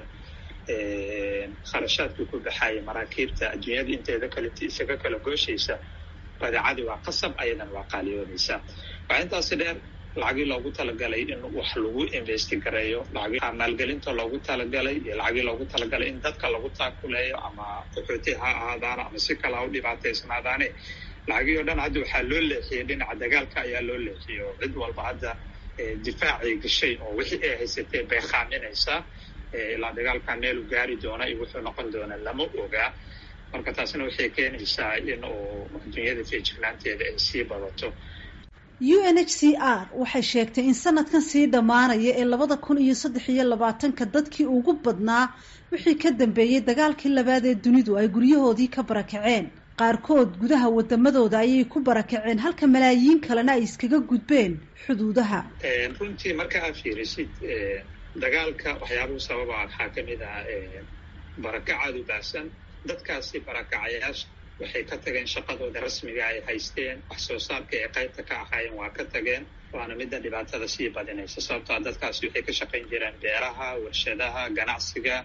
S11: kharashaadka ku baxaya maraakiibta adduunyada inteeda kaleta isaga kala gooshaysa badeecadii waa qasab ayadan waa qaaliyoonaysaa waxaa intaasi dheer lacagii loogu talagalay in wax lagu investi gareeyo lacagii maalgelinta loogu talagalay iyo lacagii loogu talagalay in dadka lagu taakuleeyo ama qaxooti ha ahaadaana ama si kale ha u dhibaataysnaadaane lacagii oo dhan hadda waxaa loo leexiyey dhinaca dagaalka ayaa loo leexiyey oo cid walba hadda difaacay gashay oo wixii ay haysatee bay khaaminaysaa ilaa dagaalkan meelu gaari doona iyo wuxuu noqon doona lama ogaa marka taasna waxay keenaysaa in uu adduunyada feejignaanteeda ay sii badato
S10: u n h c r waxay sheegtay in sanadkan sii dhammaanaya ee labada kun iyo saddex iyo labaatanka dadkii ugu badnaa wixii ka dambeeyey dagaalkii labaad ee dunidu ay guryahoodii ka barakaceen qaarkood gudaha wadamadooda ayay ku barakaceen halka malaayiin kalena ay iskaga gudbeen xuduudaha
S11: runtii marka aad fiirisid dagaalka waxyaabuhu sababa waxaa ka mid ah barakacaad u baahsan dadkaasi barakacayaasha waxay ka tageen shaqadooda rasmiga ay haysteen wax soo saarka ay qaybta ka ahaayeen waa ka tageen waana midda dhibaatada sii badinaysa sababtoa dadkaasi waxay ka shaqayn jireen beeraha warshadaha ganacsiga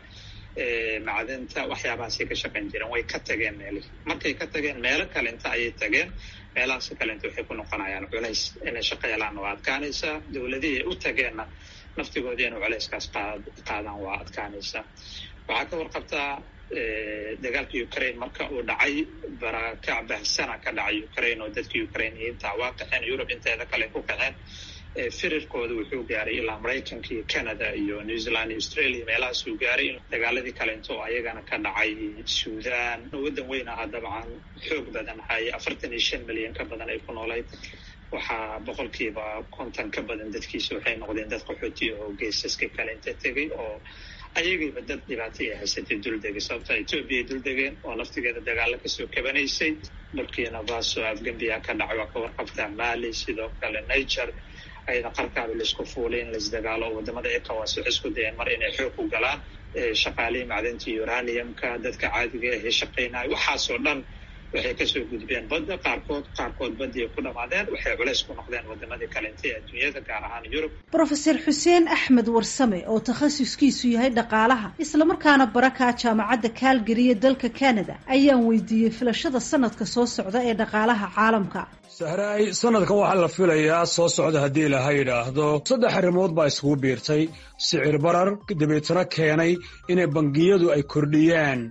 S11: macdinta waxyaabahaasay ka shaqayn jireen way ka tageen meelihii markay ka tageen meelo kalenta ayay tageen meelahaas kalenta waxay ku noqonayaan culays inay shaqo helaan waa adkaanaysaa dowladihii u tageenna naftigoodii inay culayskaas qaadaan waa adkaanaysaa waxaa ka warqabtaa dagaalka ukraine marka uu dhacay barakac bahsana ka dhacay ukraine oo dadka ukrainiyiinta waa kaxeen yurub inteeda kale ku kaxeen firirkooda wuxuu gaaray ilaa maraykanka iyo canada iyo new zealand iyo australia meelahaas uu gaaray dagaaladii kalento oo ayagana ka dhacay sudan waddan weyn ahaa dabcan xoog badan hay afartan iyo shan milyan ka badan ay ku noolayd waxaa boqolkiiba konton ka badan dadkiisa waxay noqdeen dad qaxooti oo geesaska kale inta tegay oo ayagiiba dad dhibaato ay haysatay duldegay sababta etoobiya duldegeen oo laftigeeda dagaalo kasoo kabanaysay burkina faso afgambiya ka dhacay waa ka warqabtaa mali sidoo kale niger ayada qarkaaba laisku fuulay in laisdagaalo oo wadamada ecowas waxay isku dayeen mar inay xoog u galaan shaqaalihii macdinta uraniumka dadka caadiga ahee shaqaynaya waxaasoo dhan waxay kasoo gudbeen badda qaarkood qaarkood badii ku dhamaadeen waxay culays ku noqdeen wadamadii kalenta ee adduunyada gaar ahaan yurub
S10: brofeser xuseen axmed warsame oo takhasuskiisu yahay dhaqaalaha islamarkaana barakaa jaamacadda calgary ee dalka canada ayaan weydiiyey filashada sanadka soo socda ee dhaqaalaha caalamka
S12: sahraay sanadkan waxaa la filayaa soo socda haddii ilaha yidhaahdo saddex arrimood baa iskugu biirtay sicir barar dabeetana keenay inay bangiyadu ay kordhiyaan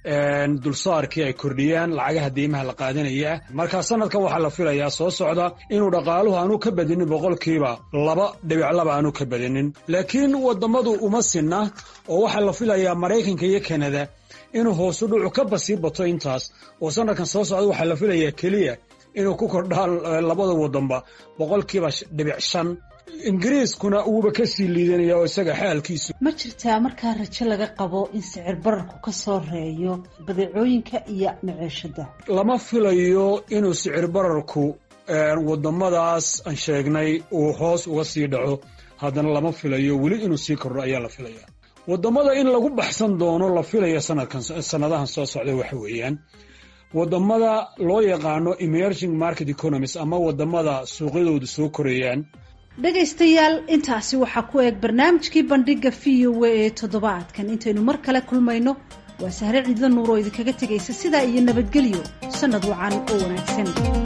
S12: dulsaarkii ay kordhiyaan lacagaha deymaha la qaadanaya marka sanadkan waxaa la filayaa soo socda inuu dhaqaaluhu aanu ka badinin boqolkiiba laba dhibic laba aanu ka badinin laakiin waddammadu uma sinna oo waxaa la filayaa maraykanka iyo kanada inuu hoosu dhucu ka basii bato intaas oo sanadkan soo socda waxaa la filayaa keliya inuu ku kordhaan labada waddanba boqolkiiba dhibic shan ingiriiskuna uuba ka sii liidanaya oo isaga xaalkiisu
S10: ma jirtaa markaa rajo laga qabo in sicir bararku ka soo reeyo badeecooyinka iyo maciishada
S12: lama filayo inuu sicir bararku waddamadaas aan sheegnay uu hoos uga sii dhaco haddana lama filayo weli inuu sii kordho ayaa la filaya waddamada in lagu baxsan doono la filaya sanadkan sannadahan soo socda waxa weeyaan waddamada loo yaqaano emerging market economies ama waddamada suuqyadoodu soo korayaan
S10: dhegaystayaal intaasi waxaa ku eeg barnaamijkii bandhiga v o a ee toddobaadkan intaynu mar kale kulmayno waa sahre ciidla nuur oo idinkaga tegaysa sidaa iyo nabadgelyo sannad wacan oo wanaagsan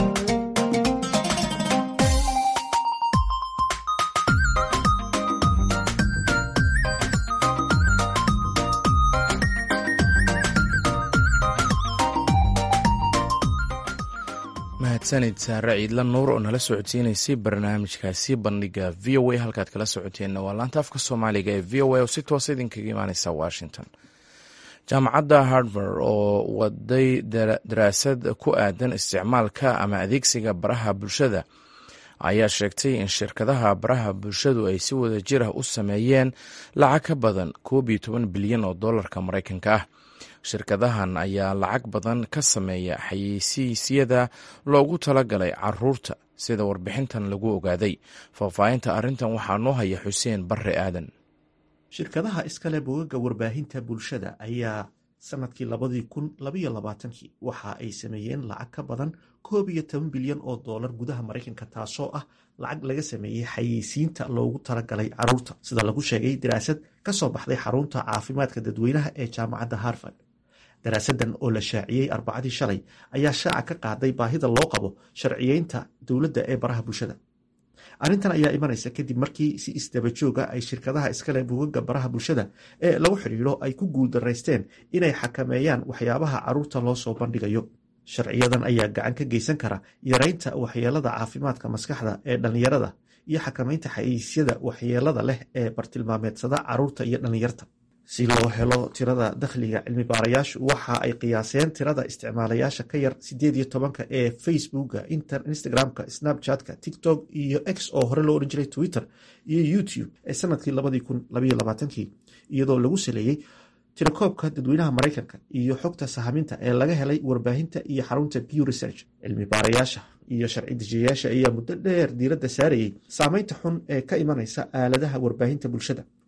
S1: mahadsanid saare ciidla nuur oo nala socodsiinaysay barnaamijkaasi bandhiga v o a halkaad kala socoteenna waa laanta afka soomaaliga ee v o a oo si toosa idinkaga imaaneysa washington jaamacadda hardvard oo waday daraasad ku aadan isticmaalka ama adeegsiga baraha bulshada ayaa sheegtay in shirkadaha baraha bulshadu ay si wada jir ah u sameeyeen lacag ka badan koob iyo toban bilyan oo dollarka maraykanka ah shirkadahan ayaa lacag badan ka sameeya xayeysiisyada loogu talagalay caruurta sida warbixintan lagu ogaaday faahfaahinta arrintan waxaa noo haya xuseen barre aadan
S13: shirkadaha iskale bogaga warbaahinta bulshada ayaa sanadkii labadii kun labayo labaatankii waxa ay sameeyeen lacag ka badan koob iyo toban bilyan oo doolar gudaha maraykanka taasoo ah lacag laga sameeyey xayeysiinta loogu talagalay caruurta sida lagu sheegay daraasad ka soo baxday xarunta caafimaadka dadweynaha ee jaamacadda harvard daraasadan oo la shaaciyey arbacadii shalay ayaa shaaca ka qaaday baahida loo qabo sharciyeynta dowladda ee baraha bulshada arrintan ayaa imanaysa kadib markii si isdaba jooga ay shirkadaha iskale bugaga baraha bulshada ee lagu xidhiidho ay ku guuldaraysteen inay xakameeyaan waxyaabaha caruurta loo soo bandhigayo sharciyadan ayaa gacan ka geysan kara yareynta waxyeelada caafimaadka maskaxda ee dhallinyarada iyo xakameynta xayiisyada waxyeelada leh ee bartilmaameedsada caruurta iyo dhallinyarta si loo helo tirada dakhliga cilmi baarayaashu waxa ay qiyaaseen tirada isticmaalayaasha ka yar sideed iyo tobanka ee facebooka instagramka snapchatka tiktok iyo x oo hore loo odhan jiray twitter iyo youtube ee sanadkii labadii kun labaiyo labaatankii iyadoo lagu saleeyey tirakoobka dadweynaha maraykanka iyo xogta sahaminta ee laga helay warbaahinta iyo xarunta pew research cilmi baarayaasha iyo sharci dejiyayaasha ayaa muddo dheer diiradda saarayey saameynta xun ee ka imanaysa aaladaha warbaahinta bulshada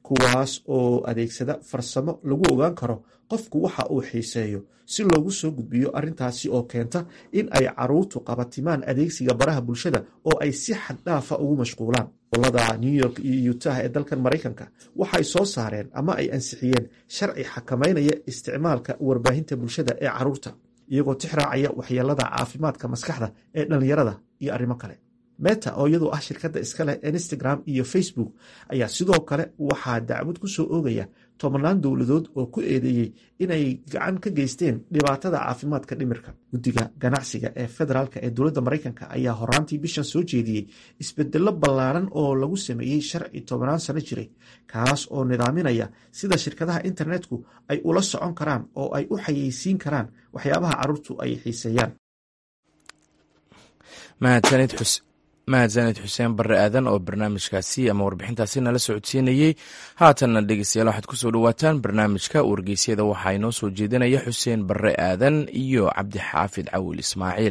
S13: kuwaas oo adeegsada farsamo lagu ogaan karo qofku waxa uu xiiseeyo si loogu soo gudbiyo arrintaasi oo keenta in ay caruurtu qabatimaan adeegsiga baraha bulshada oo ay si xaddhaafa ugu mashquulaan gobolada new york iyo utah ee dalkan maraykanka waxay soo saareen ama ay ansixiyeen sharci xakameynaya isticmaalka warbaahinta bulshada ee caruurta iyagoo tixraacaya waxyeelada caafimaadka maskaxda ee dhallinyarada iyo arrimo kale meta oo iyadoo ah shirkadda iskaleh instagram iyo facebook ayaa sidoo kale waxaa dacwad ku soo oogaya tobannaan dowladood oo ku eedeeyey inay gacan ka geysteen dhibaatada caafimaadka dhimirka guddiga ganacsiga ee federaalk ee dowladda maraykanka ayaa horaantii bishan soo jeediyey isbedello ballaaran oo lagu sameeyey sharci tobannaan sano jiray kaas oo nidaaminaya sida shirkadaha internetku ay ula socon karaan oo ay u xayeysiin karaan waxyaabaha carruurtu ay xiiseeyaan
S1: mahadsanid xuseen barre aadan oo barnaamijkaasi ama warbixintaasi nala socodsiinayey haatanna dhegeystayaal waxaad kusoo dhawaataan barnaamijka wargeysyada waxaa inoo soo jeedinaya xuseen barre aadan iyo cabdixaafid cawil ismaaciil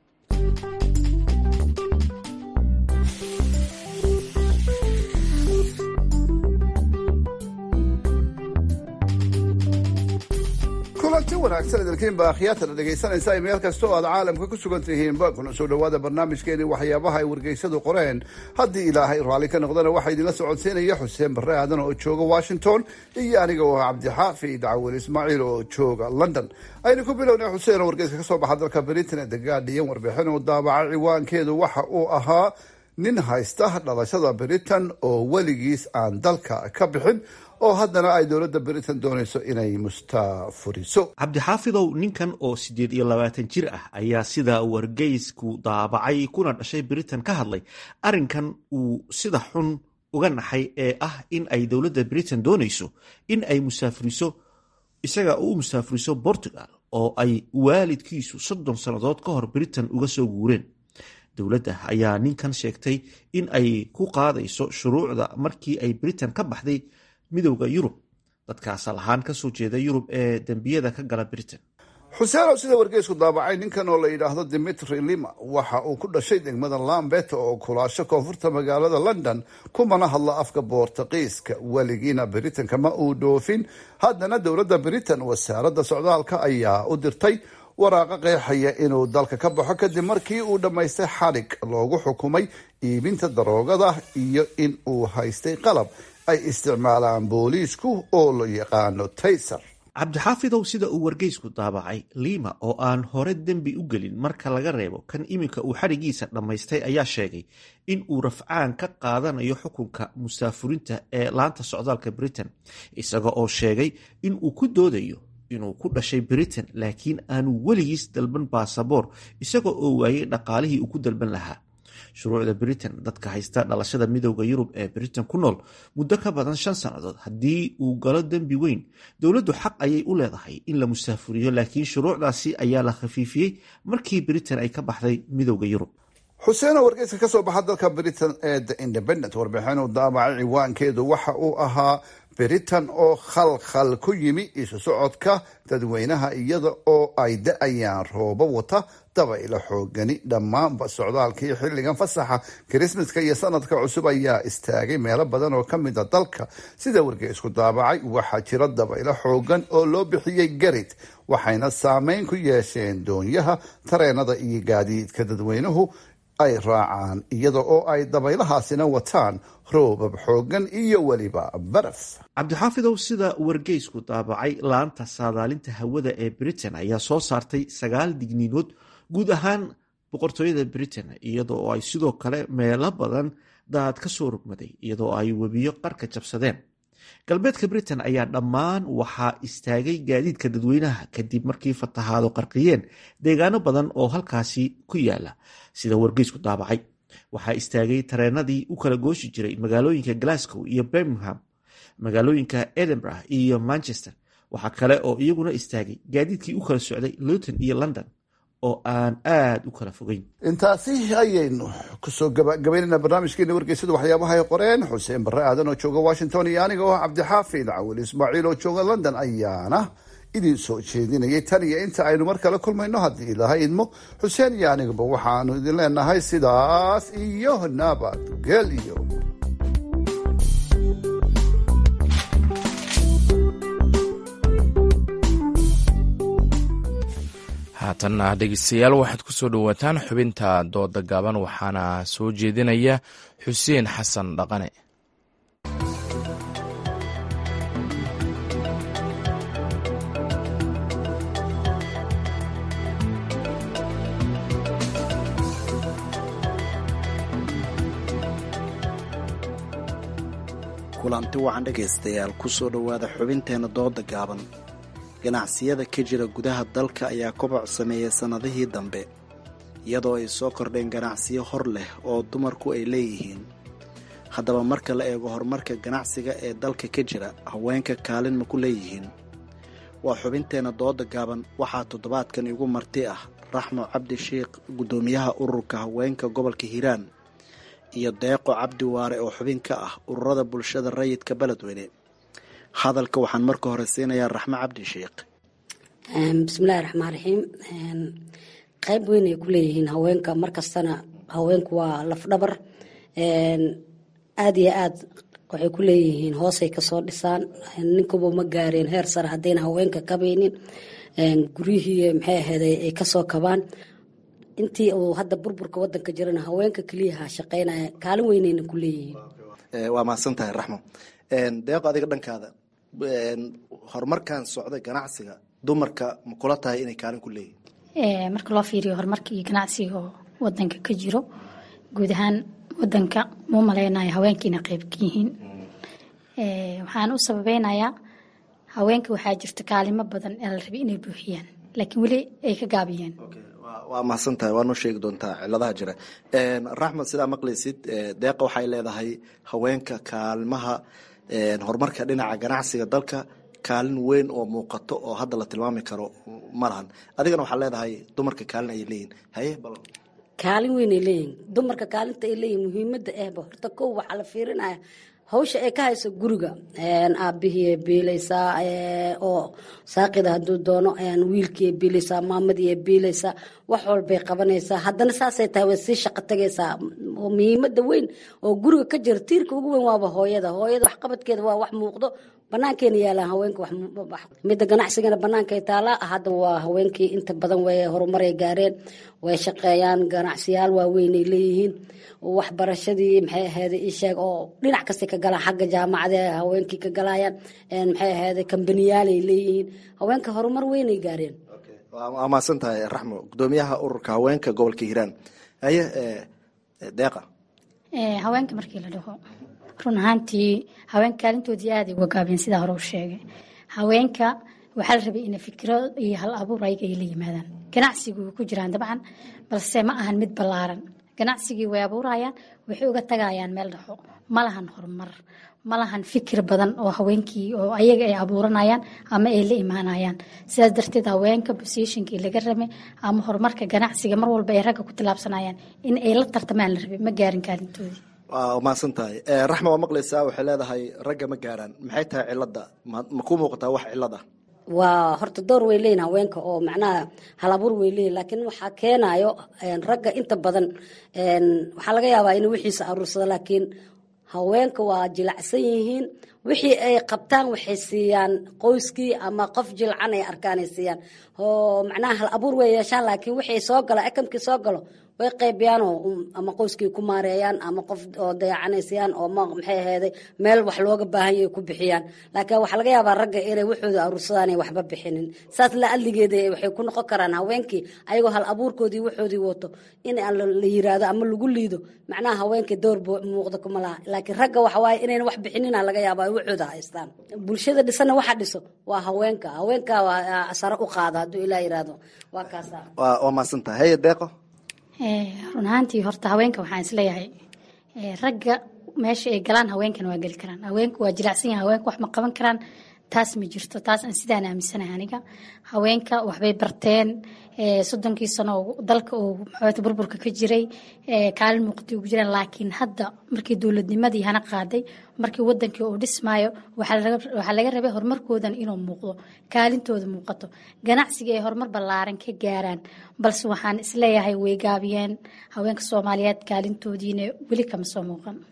S9: kulanti wanaagsan idinkiinba akhyaatana dhegaysanaysa meel kasta oo aad caalamka ku sugan tihiinba kuna soo dhowaada barnaamijkeeni waxyaabaha ay wargeysadu qoreen haddii ilaahay raalli ka noqdana waxaa idinla socodsiinaya xuseen barre aadan oo jooga washington iyo aniga oo ah cabdixaafid cawil ismaaciil oo jooga london aynu ku bilownay xuseen oo wargeyska ka soo baxa dalka britain ee the guardian warbixin uu daabacay ciwaankeedu waxa uu ahaa nin haysta dhalashada britain oo weligiis aan dalka ka bixin oo haddana ay dowladda britain doonayso inay mustaafuriso
S13: cabdixaafidow ninkan oo siddeed iyo labaatan jir ah ayaa sida wargeysku daabacay kuna dhashay britain ka hadlay arrinkan uu sida xun uga naxay ee ah in ay dowladda britain doonayso in ay musaafuriso isaga u musaafuriso portugal oo ay waalidkiisu soddon sannadood ka hor britain uga soo guureen dowladda ayaa ninkan sheegtay in ay ku qaadayso shuruucda markii ay britain ka baxday midowda yurub dadkaas lahaan kasoo jeeda yurub ee dembiyada ka gala britain
S9: xuseenow sida wargeysku daabacay ninkan oo la yidhaahdo dimitri lima waxa uu ku dhashay degmada lambet oo kulaasho koonfurta magaalada london kumana hadla afka boortaqiiska weligiina britain kama uu dhoofin haddana dowladda britain wasaaradda socdaalka ayaa u dirtay waraaqa qeexaya inuu dalka ka baxo kadib markii uu dhammaystay xadhig loogu xukumay iibinta daroogada iyo in uu haystay qalab ay isticmaalaan booliisku oo la yaqaano tayser
S13: cabdixaafidow sida uu wargeysku daabacay liima oo aan hore dembi u gelin marka laga reebo kan iminka uu xadhigiisa dhammaystay ayaa sheegay in uu rafcaan ka qaadanayo xukunka musaafurinta ee laanta socdaalka britain isaga oo sheegay in uu ku doodayo inuu ku dhashay britain laakiin aanu weligiis dalban baasaboor isaga oo waayey dhaqaalihii uu ku dalban lahaa shuruucda britain dadka haysta dhalashada midowda yurub ee britain ku nool muddo ka badan shan sannadood haddii uu galo dembi weyn dowladdu xaq ayay u leedahay in la musaafuriyo laakiin shuruucdaasi ayaa la khafiifiyey markii britain ay ka baxday midowda yurub
S9: xuseenoo wargeyska ka soo baxa dalka britain ee the independent warbixin uu daabacay ciwaankeedu waxa uu ahaa britain oo khalkhal ku yimi isu socodka dadweynaha iyada oo ay da-ayaan roobo wata dabaylo xoogani dhammaanba socdaalkii xilligan fasaxa kirismaska iyo sanadka cusub ayaa istaagay meelo badan oo kamid a dalka sida wargeysku daabacay waxaa jira dabaylo xoogan oo loo bixiyey garid waxayna saameyn ku yeesheen doonyaha tareenada iyo gaadiidka dadweynuhu ay raacaan iyada oo ay dabaylahaasina wataan roobab xoogan iyo weliba baraf
S13: cabdixaafidow sida wargeysku daabacay laanta saadaalinta hawada ee britain ayaa soo saartay sagaal digniinood guud ahaan boqortooyada britain iyada oo ay sidoo kale meelo badan daad ka soo rogmaday iyadoo ay webiyo qarka jabsadeen galbeedka britain ayaa dhammaan waxaa istaagay gaadiidka dadweynaha kadib markii fatahaado qarqiyeen deegaano badan oo halkaasi ku yaala sida wargeysku daabacay waxaa istaagay tareenadii u kala gooshi jiray magaalooyinka glasgow iyo birmingham magaalooyinka edinburgh iyo manchester waxaa kale oo iyaguna istaagay gaadiidkii u kala socday luton iyo london oo aan aada u kala fogeyn
S9: intaasi ayaynu kusoo gabagabaynayna barnaamijkeena wargeysada waxyaabaha ay qoreen xuseen barre aadan oo jooga washington iyo aniga oo cabdixaafid cawil ismaaciil oo jooga london ayaana idin soo jeedinayay tan iyo inta aynu mar kale kulmayno haddii ilaahay idmo xuseen iyo anigaba waxaanu idin leenahay sidaas iyo nabadgelyo
S1: haatanna dhegeystayaal waxaad ku soo dhowaataan xubinta dooda gaaban waxaana soo jeedinaya xuseen xasan dhaqane
S14: kulanti wacan dhegaystayaal kusoo dhowaada xubinteenna dooda gaaban ganacsiyada ka jira gudaha dalka ayaa koboc sameeyay sannadihii dambe iyadoo ay soo kordheen ganacsiyo hor leh oo dumarku ay leeyihiin haddaba marka la eego horumarka ganacsiga ee dalka ka jira haweenka kaalin ma ku leeyihiin waa xubinteenna dooda gaaban waxaa toddobaadkan igu marti ah raxmo cabdi sheikh guddoomiyaha ururka haweenka gobolka hiiraan iyo deeqo cabdi waare oo xubin ka ah ururada bulshada rayidka beledweyne hadalka waxaan marka hore siinayaa raxmo cabdi sheikh
S15: bismillahi raxmaan raxiim qayb weyn ay ku leeyihiin haweenka markastana haweenku waa lafdhabar aada iyo aad waxay ku leeyihiin hoosay kasoo dhisaan ninkuba ma gaareen heer sare haddayna haweenka kabaynin guryihii maxay ahayd ay kasoo kabaan intii uu hadda burburka wadanka jirana haweenka keliyaha shaqeynaya kaalin weynayna ku leeyihiin
S14: waa mahadsan tahay raxmo deeqo adiga dhankaada horumarkan socda ganacsiga dumarka ma kula tahay inay kaalin ku leeyihin
S16: marka loo fiiriyo horumarka iyo ganacsiga oo wadanka ka jiro guud ahaan wadanka muu maleynayo haweenkiina qayb ka yihiin waxaan u sababeynayaa haweenka waxaa jirta kaalimo badan ee la rabay inay buuxiyaan laakiin weli ay ka gaabiyeen
S14: waa mahadsan tahay waa noo sheegi doontaa ciladaha jira raxmed sidaa maqlaysid deeqa waxay leedahay haweenka kaalmaha horumarka dhinaca ganacsiga dalka kaalin weyn oo muuqato oo hadda la tilmaami karo ma lahan adigana waxaa leedahay dumarka kaalin ayay leeyihin haye bal
S15: kaalin weyn ay leeyihin dumarka kaalinta ay leeyihin muhiimada ahba horta kow waxaa la fiirinaya hawsha ay ka hayso guriga aabihii biilaysaa oo saaqida haduu doono wiilkii biilaysaa maamadii biilaysaa wax walbay qabanaysaa haddana saasay tahay way sii shaqo tagaysaa muhiimada weyn oo guriga ka jira tiirka ugu weyn waaba hooyada hooyada waxqabadkeeda waa wax muuqdo banaankeena yaalaan haweenka midda ganacsigana banaankay taalaa hadda waa haweenkii inta badan way horumaray gaareen way shaqeeyaan ganacsiyaal waaweynay leeyihiin waxbarashadii maxay ahayd isheeg oo dhinac kasta ka galaan xagga jaamacada haweenkii ka galayaan maxay ahayd kambaniyaalay leeyihiin haweenka horumar weynay gaareen
S14: waa mahadsan tahay raxmo gudoomiyaha ururka haweenka gobolka hiiraan haye deeqa
S16: haweenka markii la dhaho run ahaantii haweenka kaalintoodii aaday uga gaabeen sidaa hore u sheegay haweenka waxaa la rabay inay fikiro iyo hal abuur ayaga ay la yimaadaan ganacsigu way ku jiraan dabcan balse ma ahan mid ballaaran ganacsigii way abuurayaan waxay uga tagayaan meel dhaxo ma lahan horumar ma lahan fikir badan oo haweenkii oo ayaga ay abuuranayaan ama ay la imaanayaan sidaas darteed haweenka bosishinkii laga rabay ama horumarka ganacsiga mar walba ay ragga ku tilaabsanayaan in ay la tartamaan la rabay ma gaarin kaalintoodii
S14: waa mahadsan tahay raxma waa maqlaysaa waxay leedahay ragga ma gaaraan maxay tahay cilada ma ku muuqataa wax cilad ah
S15: waa horta door way leeyihin haweenka oo macnaha halabuur way leeyihin laakiin waxaa keenayo ragga inta badan waxaa laga yaabaa inuu wixiisa aruursado laakiin haweenka waa jilacsan yihiin wixii ay qabtaan waxay siiyaan qoyskii ama qof jilcan ay arkaan ay siiyaan oo macnaha hal abuur way yeeshaan laakiin wixii soo galo ekamkii soo galo way qaybiyaanoo ama qoyskii ku maareeyaan ama qof oo dayacanaysayaan oo maxay ahayday meel wax looga baahan yahay ku bixiyaan laakiin waxaa laga yaabaa ragga inay waxooda aruursadaan ay waxba bixinin saas la adligeeda waxay ku noqon karaan haweenkii ayagoo hal abuurkoodii waxoodii wato in la yiraahdo ama lagu liido macnaha haweenkii door muuqda kuma laha laakiin ragga waxa waaye inayna wax bixinina laga yaaba ay waxooda haystaan bulshada dhisana waxa dhiso waa haweenka haweenka waa sare u qaada hadduu ilaa yiraahdo waa kaasa
S14: waa maasantahay haye deeqo
S16: run ahaantii horta haweenka waxaan isleeyahay ragga meesha ay galaan haweenkana waa geli karaan haweenku waa jilacsan yahay haweenku wax ma qaban karaan taas ma jirto taas aan sidaan aaminsanahay aniga haweenka waxbay barteen soddonkii sano dalka uu maxaata burburka ka jiray kaalin muuqatay ugu jiraan laakiin hadda markii dowladnimadii hana qaaday markii wadankii uu dhismaayo waxaa laga rabay horumarkoodan inuu muuqdo kaalintooda muuqato ganacsiga ay horumar ballaaran ka gaaraan balse waxaan isleeyahay way gaabiyeen haweenka soomaaliyeed kaalintoodiina weli kama soo muuqan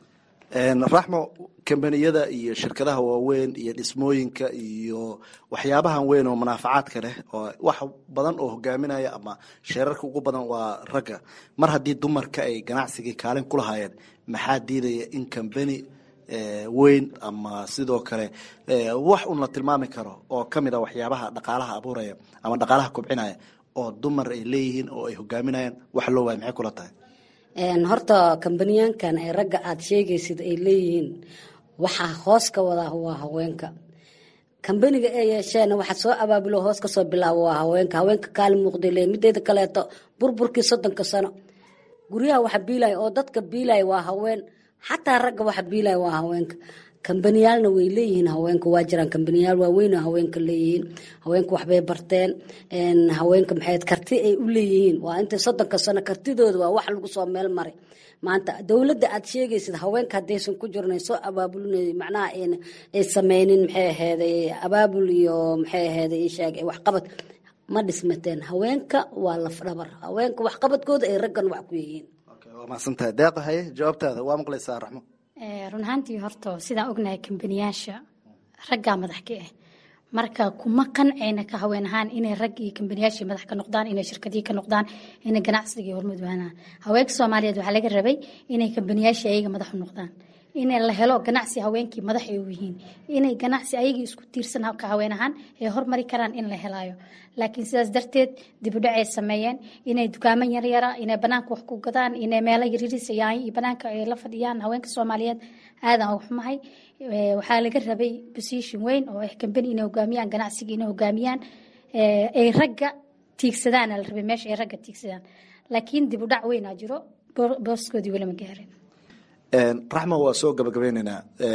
S14: raxmo kambaniyada iyo shirkadaha waaweyn iyo dhismooyinka iyo waxyaabahan weyn oo munaafacaadka leh oo wax badan oo hogaaminaya ama sheerarka ugu badan waa ragga mar haddii dumarka ay ganacsigii kaalin ku lahaayeen maxaa diidaya in kambani weyn ama sidoo kale wax un la tilmaami karo oo kamid a waxyaabaha dhaqaalaha abuuraya ama dhaqaalaha kobcinaya oo dumar ay leeyihiin oo ay hogaaminayaan wax loo waaya maxay kula tahay
S15: horta kambaniyaankan ee ragga aada sheegaysid ay leeyihiin waxaa hoos ka wadaa waa haweenka kambaniga ay yeesheen waxa soo abaabulo hoos kasoo bilaabo waa haweenka haweenka kaali muuqday leeyihin mideeda kaleeto burburkii soddonka sano guryaha waxa biilaya oo dadka biilaya waa haween xataa ragga waxa biilaya waa haweenka kambaniyaalna way leeyihiin haweenka waa jiraan kambaniyaal waaweyn haweenka leeyihiin haweenka waxbay barteen haweenka maxayd karti ay u leeyihiin waa inta soddonka sano kartidooda waa wax lagu soo meel maray maanta dowladda aad sheegaysid haweenka haddaysan ku jirna soo abaabulin macnaha ay sameynin maxay aheeday abaabul iyo maxay aheeday sheeg waxqabad ma dhismateen haweenka waa lafdhabar haweenka waxqabadkooda ay raggan wax ku yihiin
S14: waa mahadsantahay deeqa haye jawaabtaada waa maqlaysaa raxmo
S16: run ahaantii horta sidaan ognahay kambaniyaasha raggaa madax ka ah marka kuma qancayna ka haween ahaan inay rag iyo kambaniyaashii madax ka noqdaan inay shirkadii ka noqdaan inay ganacsigii hormudwaanaan haweenka soomaaliyeed waxaa laga rabay inay kambaniyaashii ayaga madax u noqdaan inay la helo ganacsi haweenkii madax ay u yihiin inay ganacsi ayagii isku tiirsan ka haween ahaan ay hormari karaan in la helayo laakiin sidaas darteed dibudhac ay sameeyeen inay dukaamo yaryara inay banaanka wax ku gadaan inay meelo yaririsayaan iyo banaanka ay la fadhiyaan haweenka soomaaliyeed aadan uga xumahay waxaa laga rabay position weyn oo ah kambani inay hogaamiyaan ganacsiga inay hogaamiyaan ay ragga tiigsadaan la rabay meesha ay ragga tiigsadaan laakiin dibudhac weynaa jiro booskoodii weli ma gaarin
S14: raxma waa soo gabagabeyneynaa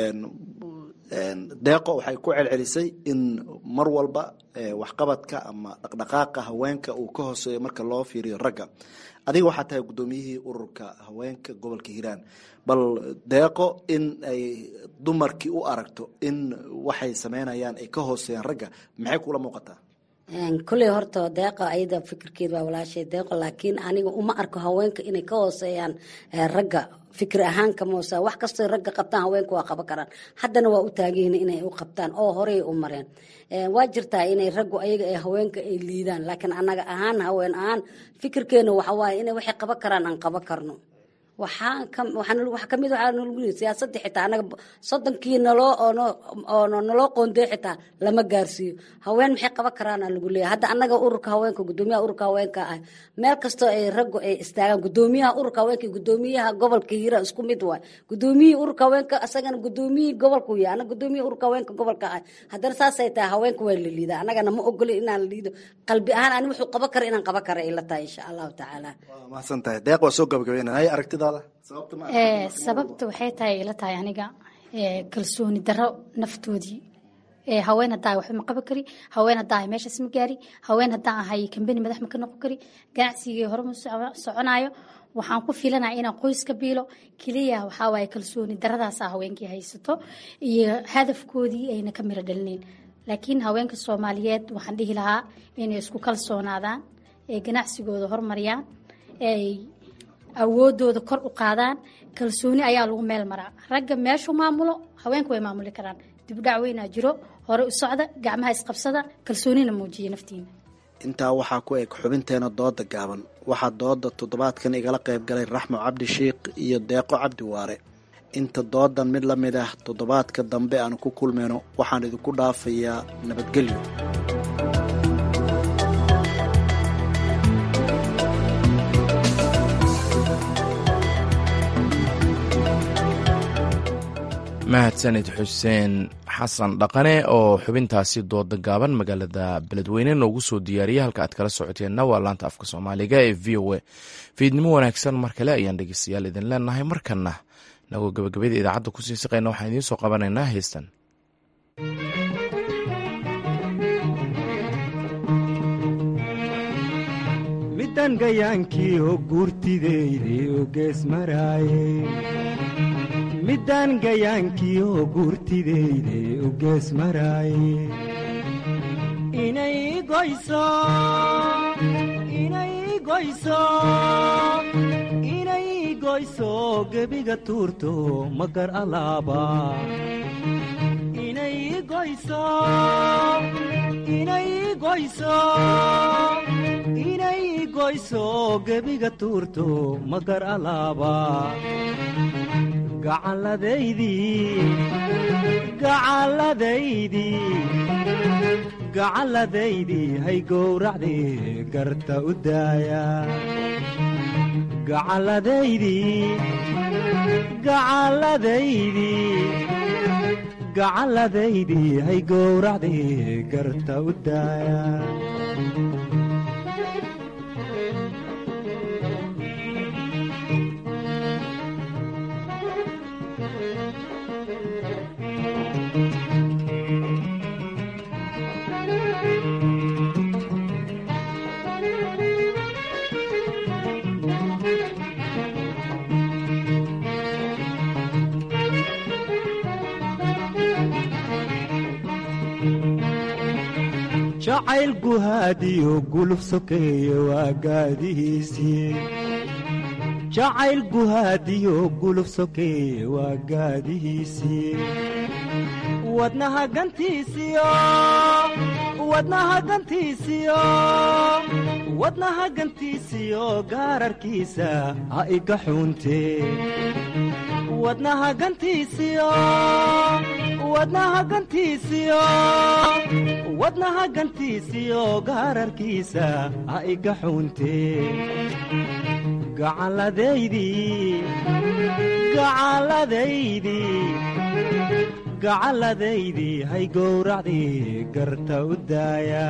S14: deeqo waxay ku celcelisay in mar walba waxqabadka ama dhaqdhaqaaqa haweenka uu ka hooseeyo marka loo fiiriyo ragga adiga waxaa tahay guddoomiyihii ururka haweenka gobolka hiiraan bal deeqo in ay dumarkii u aragto in waxay sameynayaan ay ka hooseeyaan ragga maxay kula muuqataa
S15: kulley horta deeqa ayada fikirkeed waa walaashay deeqo laakiin aniga uma arko haweenka inay ka hooseeyaan ragga fikir ahaan kamoosa wax kastoo ragga qabtaan haweenka waa qaban karaan haddana waa u taagihin inay u qabtaan oo horey u mareen waa jirtaa inay raggu ayaga ee haweenka ay liidaan laakiin annaga ahaan haween ahaan fikirkeena waxa waaye inay waxay qaban karaan aan qaban karno waxaa kamid waxaa nalagu yiri siyaasadda xitaa anaga soddonkii naloo oo naloo qoondey xitaa lama gaarsiiyo haween maxay qaban karaana lagu leeyahay hadda annaga ururka haweenka gudoomiyaha ururka haweenka ah meel kastoo ay raggu ay istaagaan gudoomiyaha ururka haweenka gudoomiyaha gobolka hiira isku mid waay gudoomiyihii ururka haweenka asagana gudoomiyihii gobolku yahay anaga gudoomiyihii ururka haweenka gobolka ah haddana saasay tahay haweenka waa la liidaa annagana ma ogolin inaan la liido qalbi ahaan ani wuxuu qaban kara inaan qaban kara ay la tahay insha allahu tacaala
S14: mahadsan tahay deeq waa soo gabagabeynaya hay aragtida
S16: sababta waxay tahay ila tahay aniga kalsooni daro naftoodii haween hadaa waxba ma qaban kari haween hadaa ahay meeshaas ma gaari haween hadaa ahay kambani madax ma ka noqon kari ganacsigii hore ma soconayo waxaan ku filanaya inaan qoys ka biilo keliya waxaa waaye kalsooni daradaasa haweenkii haysato iyo hadafkoodii ayna ka miro dhalinayn laakiin haweenka soomaaliyeed waxaan dhihi lahaa inay isku kalsoonaadaan ee ganacsigooda hormariyaan ay awoodooda kor u qaadaan kalsooni ayaa lagu meel maraa ragga meeshuu maamulo haweenka way maamuli karaan dibudhac weynaa jiro hore u socda gacmaha isqabsada kalsoonina muujiya naftiina
S14: intaa waxaa ku eg xubinteena dooda gaaban waxaa dooda toddobaadkan igala qayb galay raxmo cabdi shiikh iyo deeqo cabdi waare inta doodan mid la mid ah toddobaadka dambe aan ku kulmayno waxaan idinku dhaafayaa nabadgelyo
S1: mahadsanid xuseen xasan dhaqane oo xubintaasi dooda gaaban magaalada beledweyne noogu soo diyaariyay halka aad kala socoteenna waa laanta afka soomaaliga ee v o a fiidnimo wanaagsan mar kale ayaan dhegeystayaal idin leenahay markana nagoo gabagabada idaacadda kusii siqayna waxaan idiin soo qabanaynaa heestan
S17: midan gayaankii oo guurtideyde oo gees maraaye middaan gayaankii oo guurtideyde u gees maraaye inay goyso inay goyso inay goyso gebiga tuurto magar alaaba inay goyso inay goyso inay goyso gebiga tuurto magar alaaba gacalladaydii gacalladaydii gacalladaydii hay gowracdii garta u daaya gacalladaydii gacalladaydii gacalladaydii hay gowracdii garta u daaya jacayl guhaadiyo guluf sokeeye waa gaadihiisii jacayl guhaadiyo guluf sokeeye waa gaadihiisii wadnaha gantiisiyo wadnaha gantiisiyo wadnaha gantiisiyo gaararkiisa ha iga xuuntee wadnaha gantiisiyo wadnaha gantiisiyo wadnaha gantiisiyo gaararkiisa ha iga xuuntee gacalladaydii gacalladaydii gacalladaydii hay gowracdii garta u daaya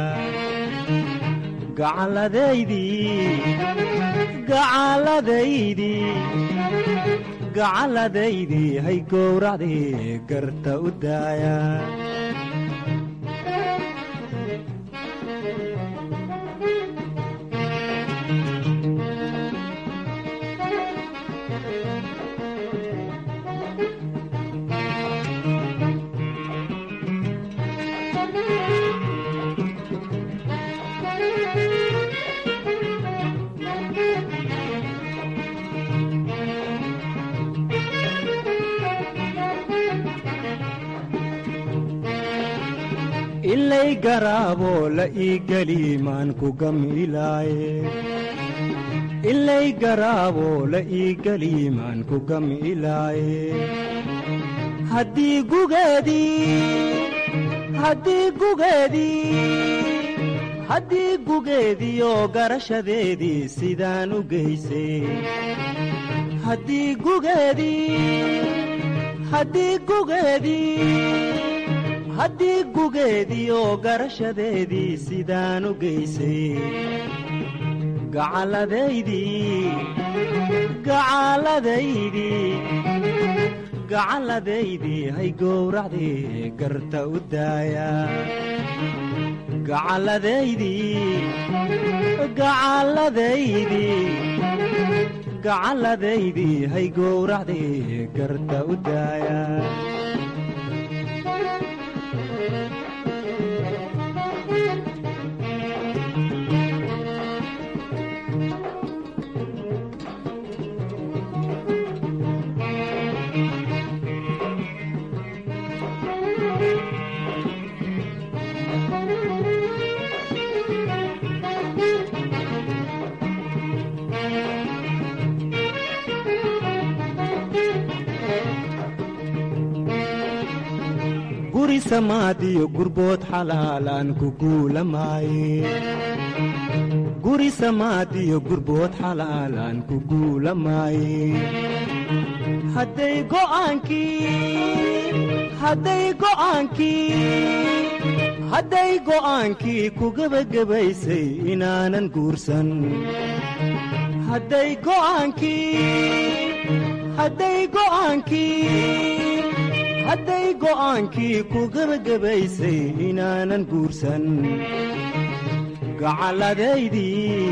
S17: gacalladaydii gacalladaydii gacalladaydii hay gowracdii garta u daaya ilay garaaboo la ii geli maan ku gamilaaye ilay garaaboo la ii geli maan ku gamilaaye haddii gugeedii haddii gugeedii haddii gugeediioo garashadeedii sidaan u geysay haddii gugeedii haddii gugeedii haddii gugeediioo garashadeedii sidaan u geysay gacalladaydii gacalladaydii gacalladaydii hay gowracdii garta u daaya gacalladaydii gacalladaydii gacalladaydii hay gowracdii garta u daaya guri samaadiyo gurbood xalaalaan ku guulamaaye guri samaadiyo gurbood xalaalaan ku guulamaaye hadday go'aankii hadday go'aankii hadday go'aankii ku gebagabaysay inaanan guursan hadday go'aankii hadday go'aankii hadday go'aankii ku gebagabaysay inaanan guursan gacalladaydii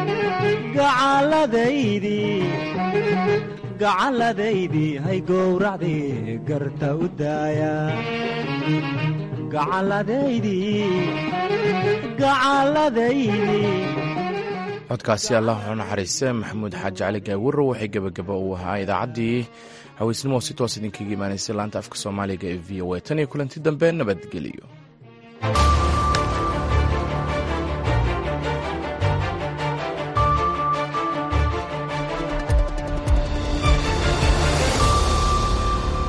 S17: gacalladaydii gacalladaydii hay gowracdii garta u daaya gacalladaydii gacalladaydii
S1: codkaasi allah wuxuu naxariiste maxamuud xaaji cali gaawiro waxay gebagaba uu ahaa idaacaddii haweysnimo si toos idinkaga imaanaysay laanta afka soomaaliga ee v o a tan iyo kulanti dambe nabadgeliyo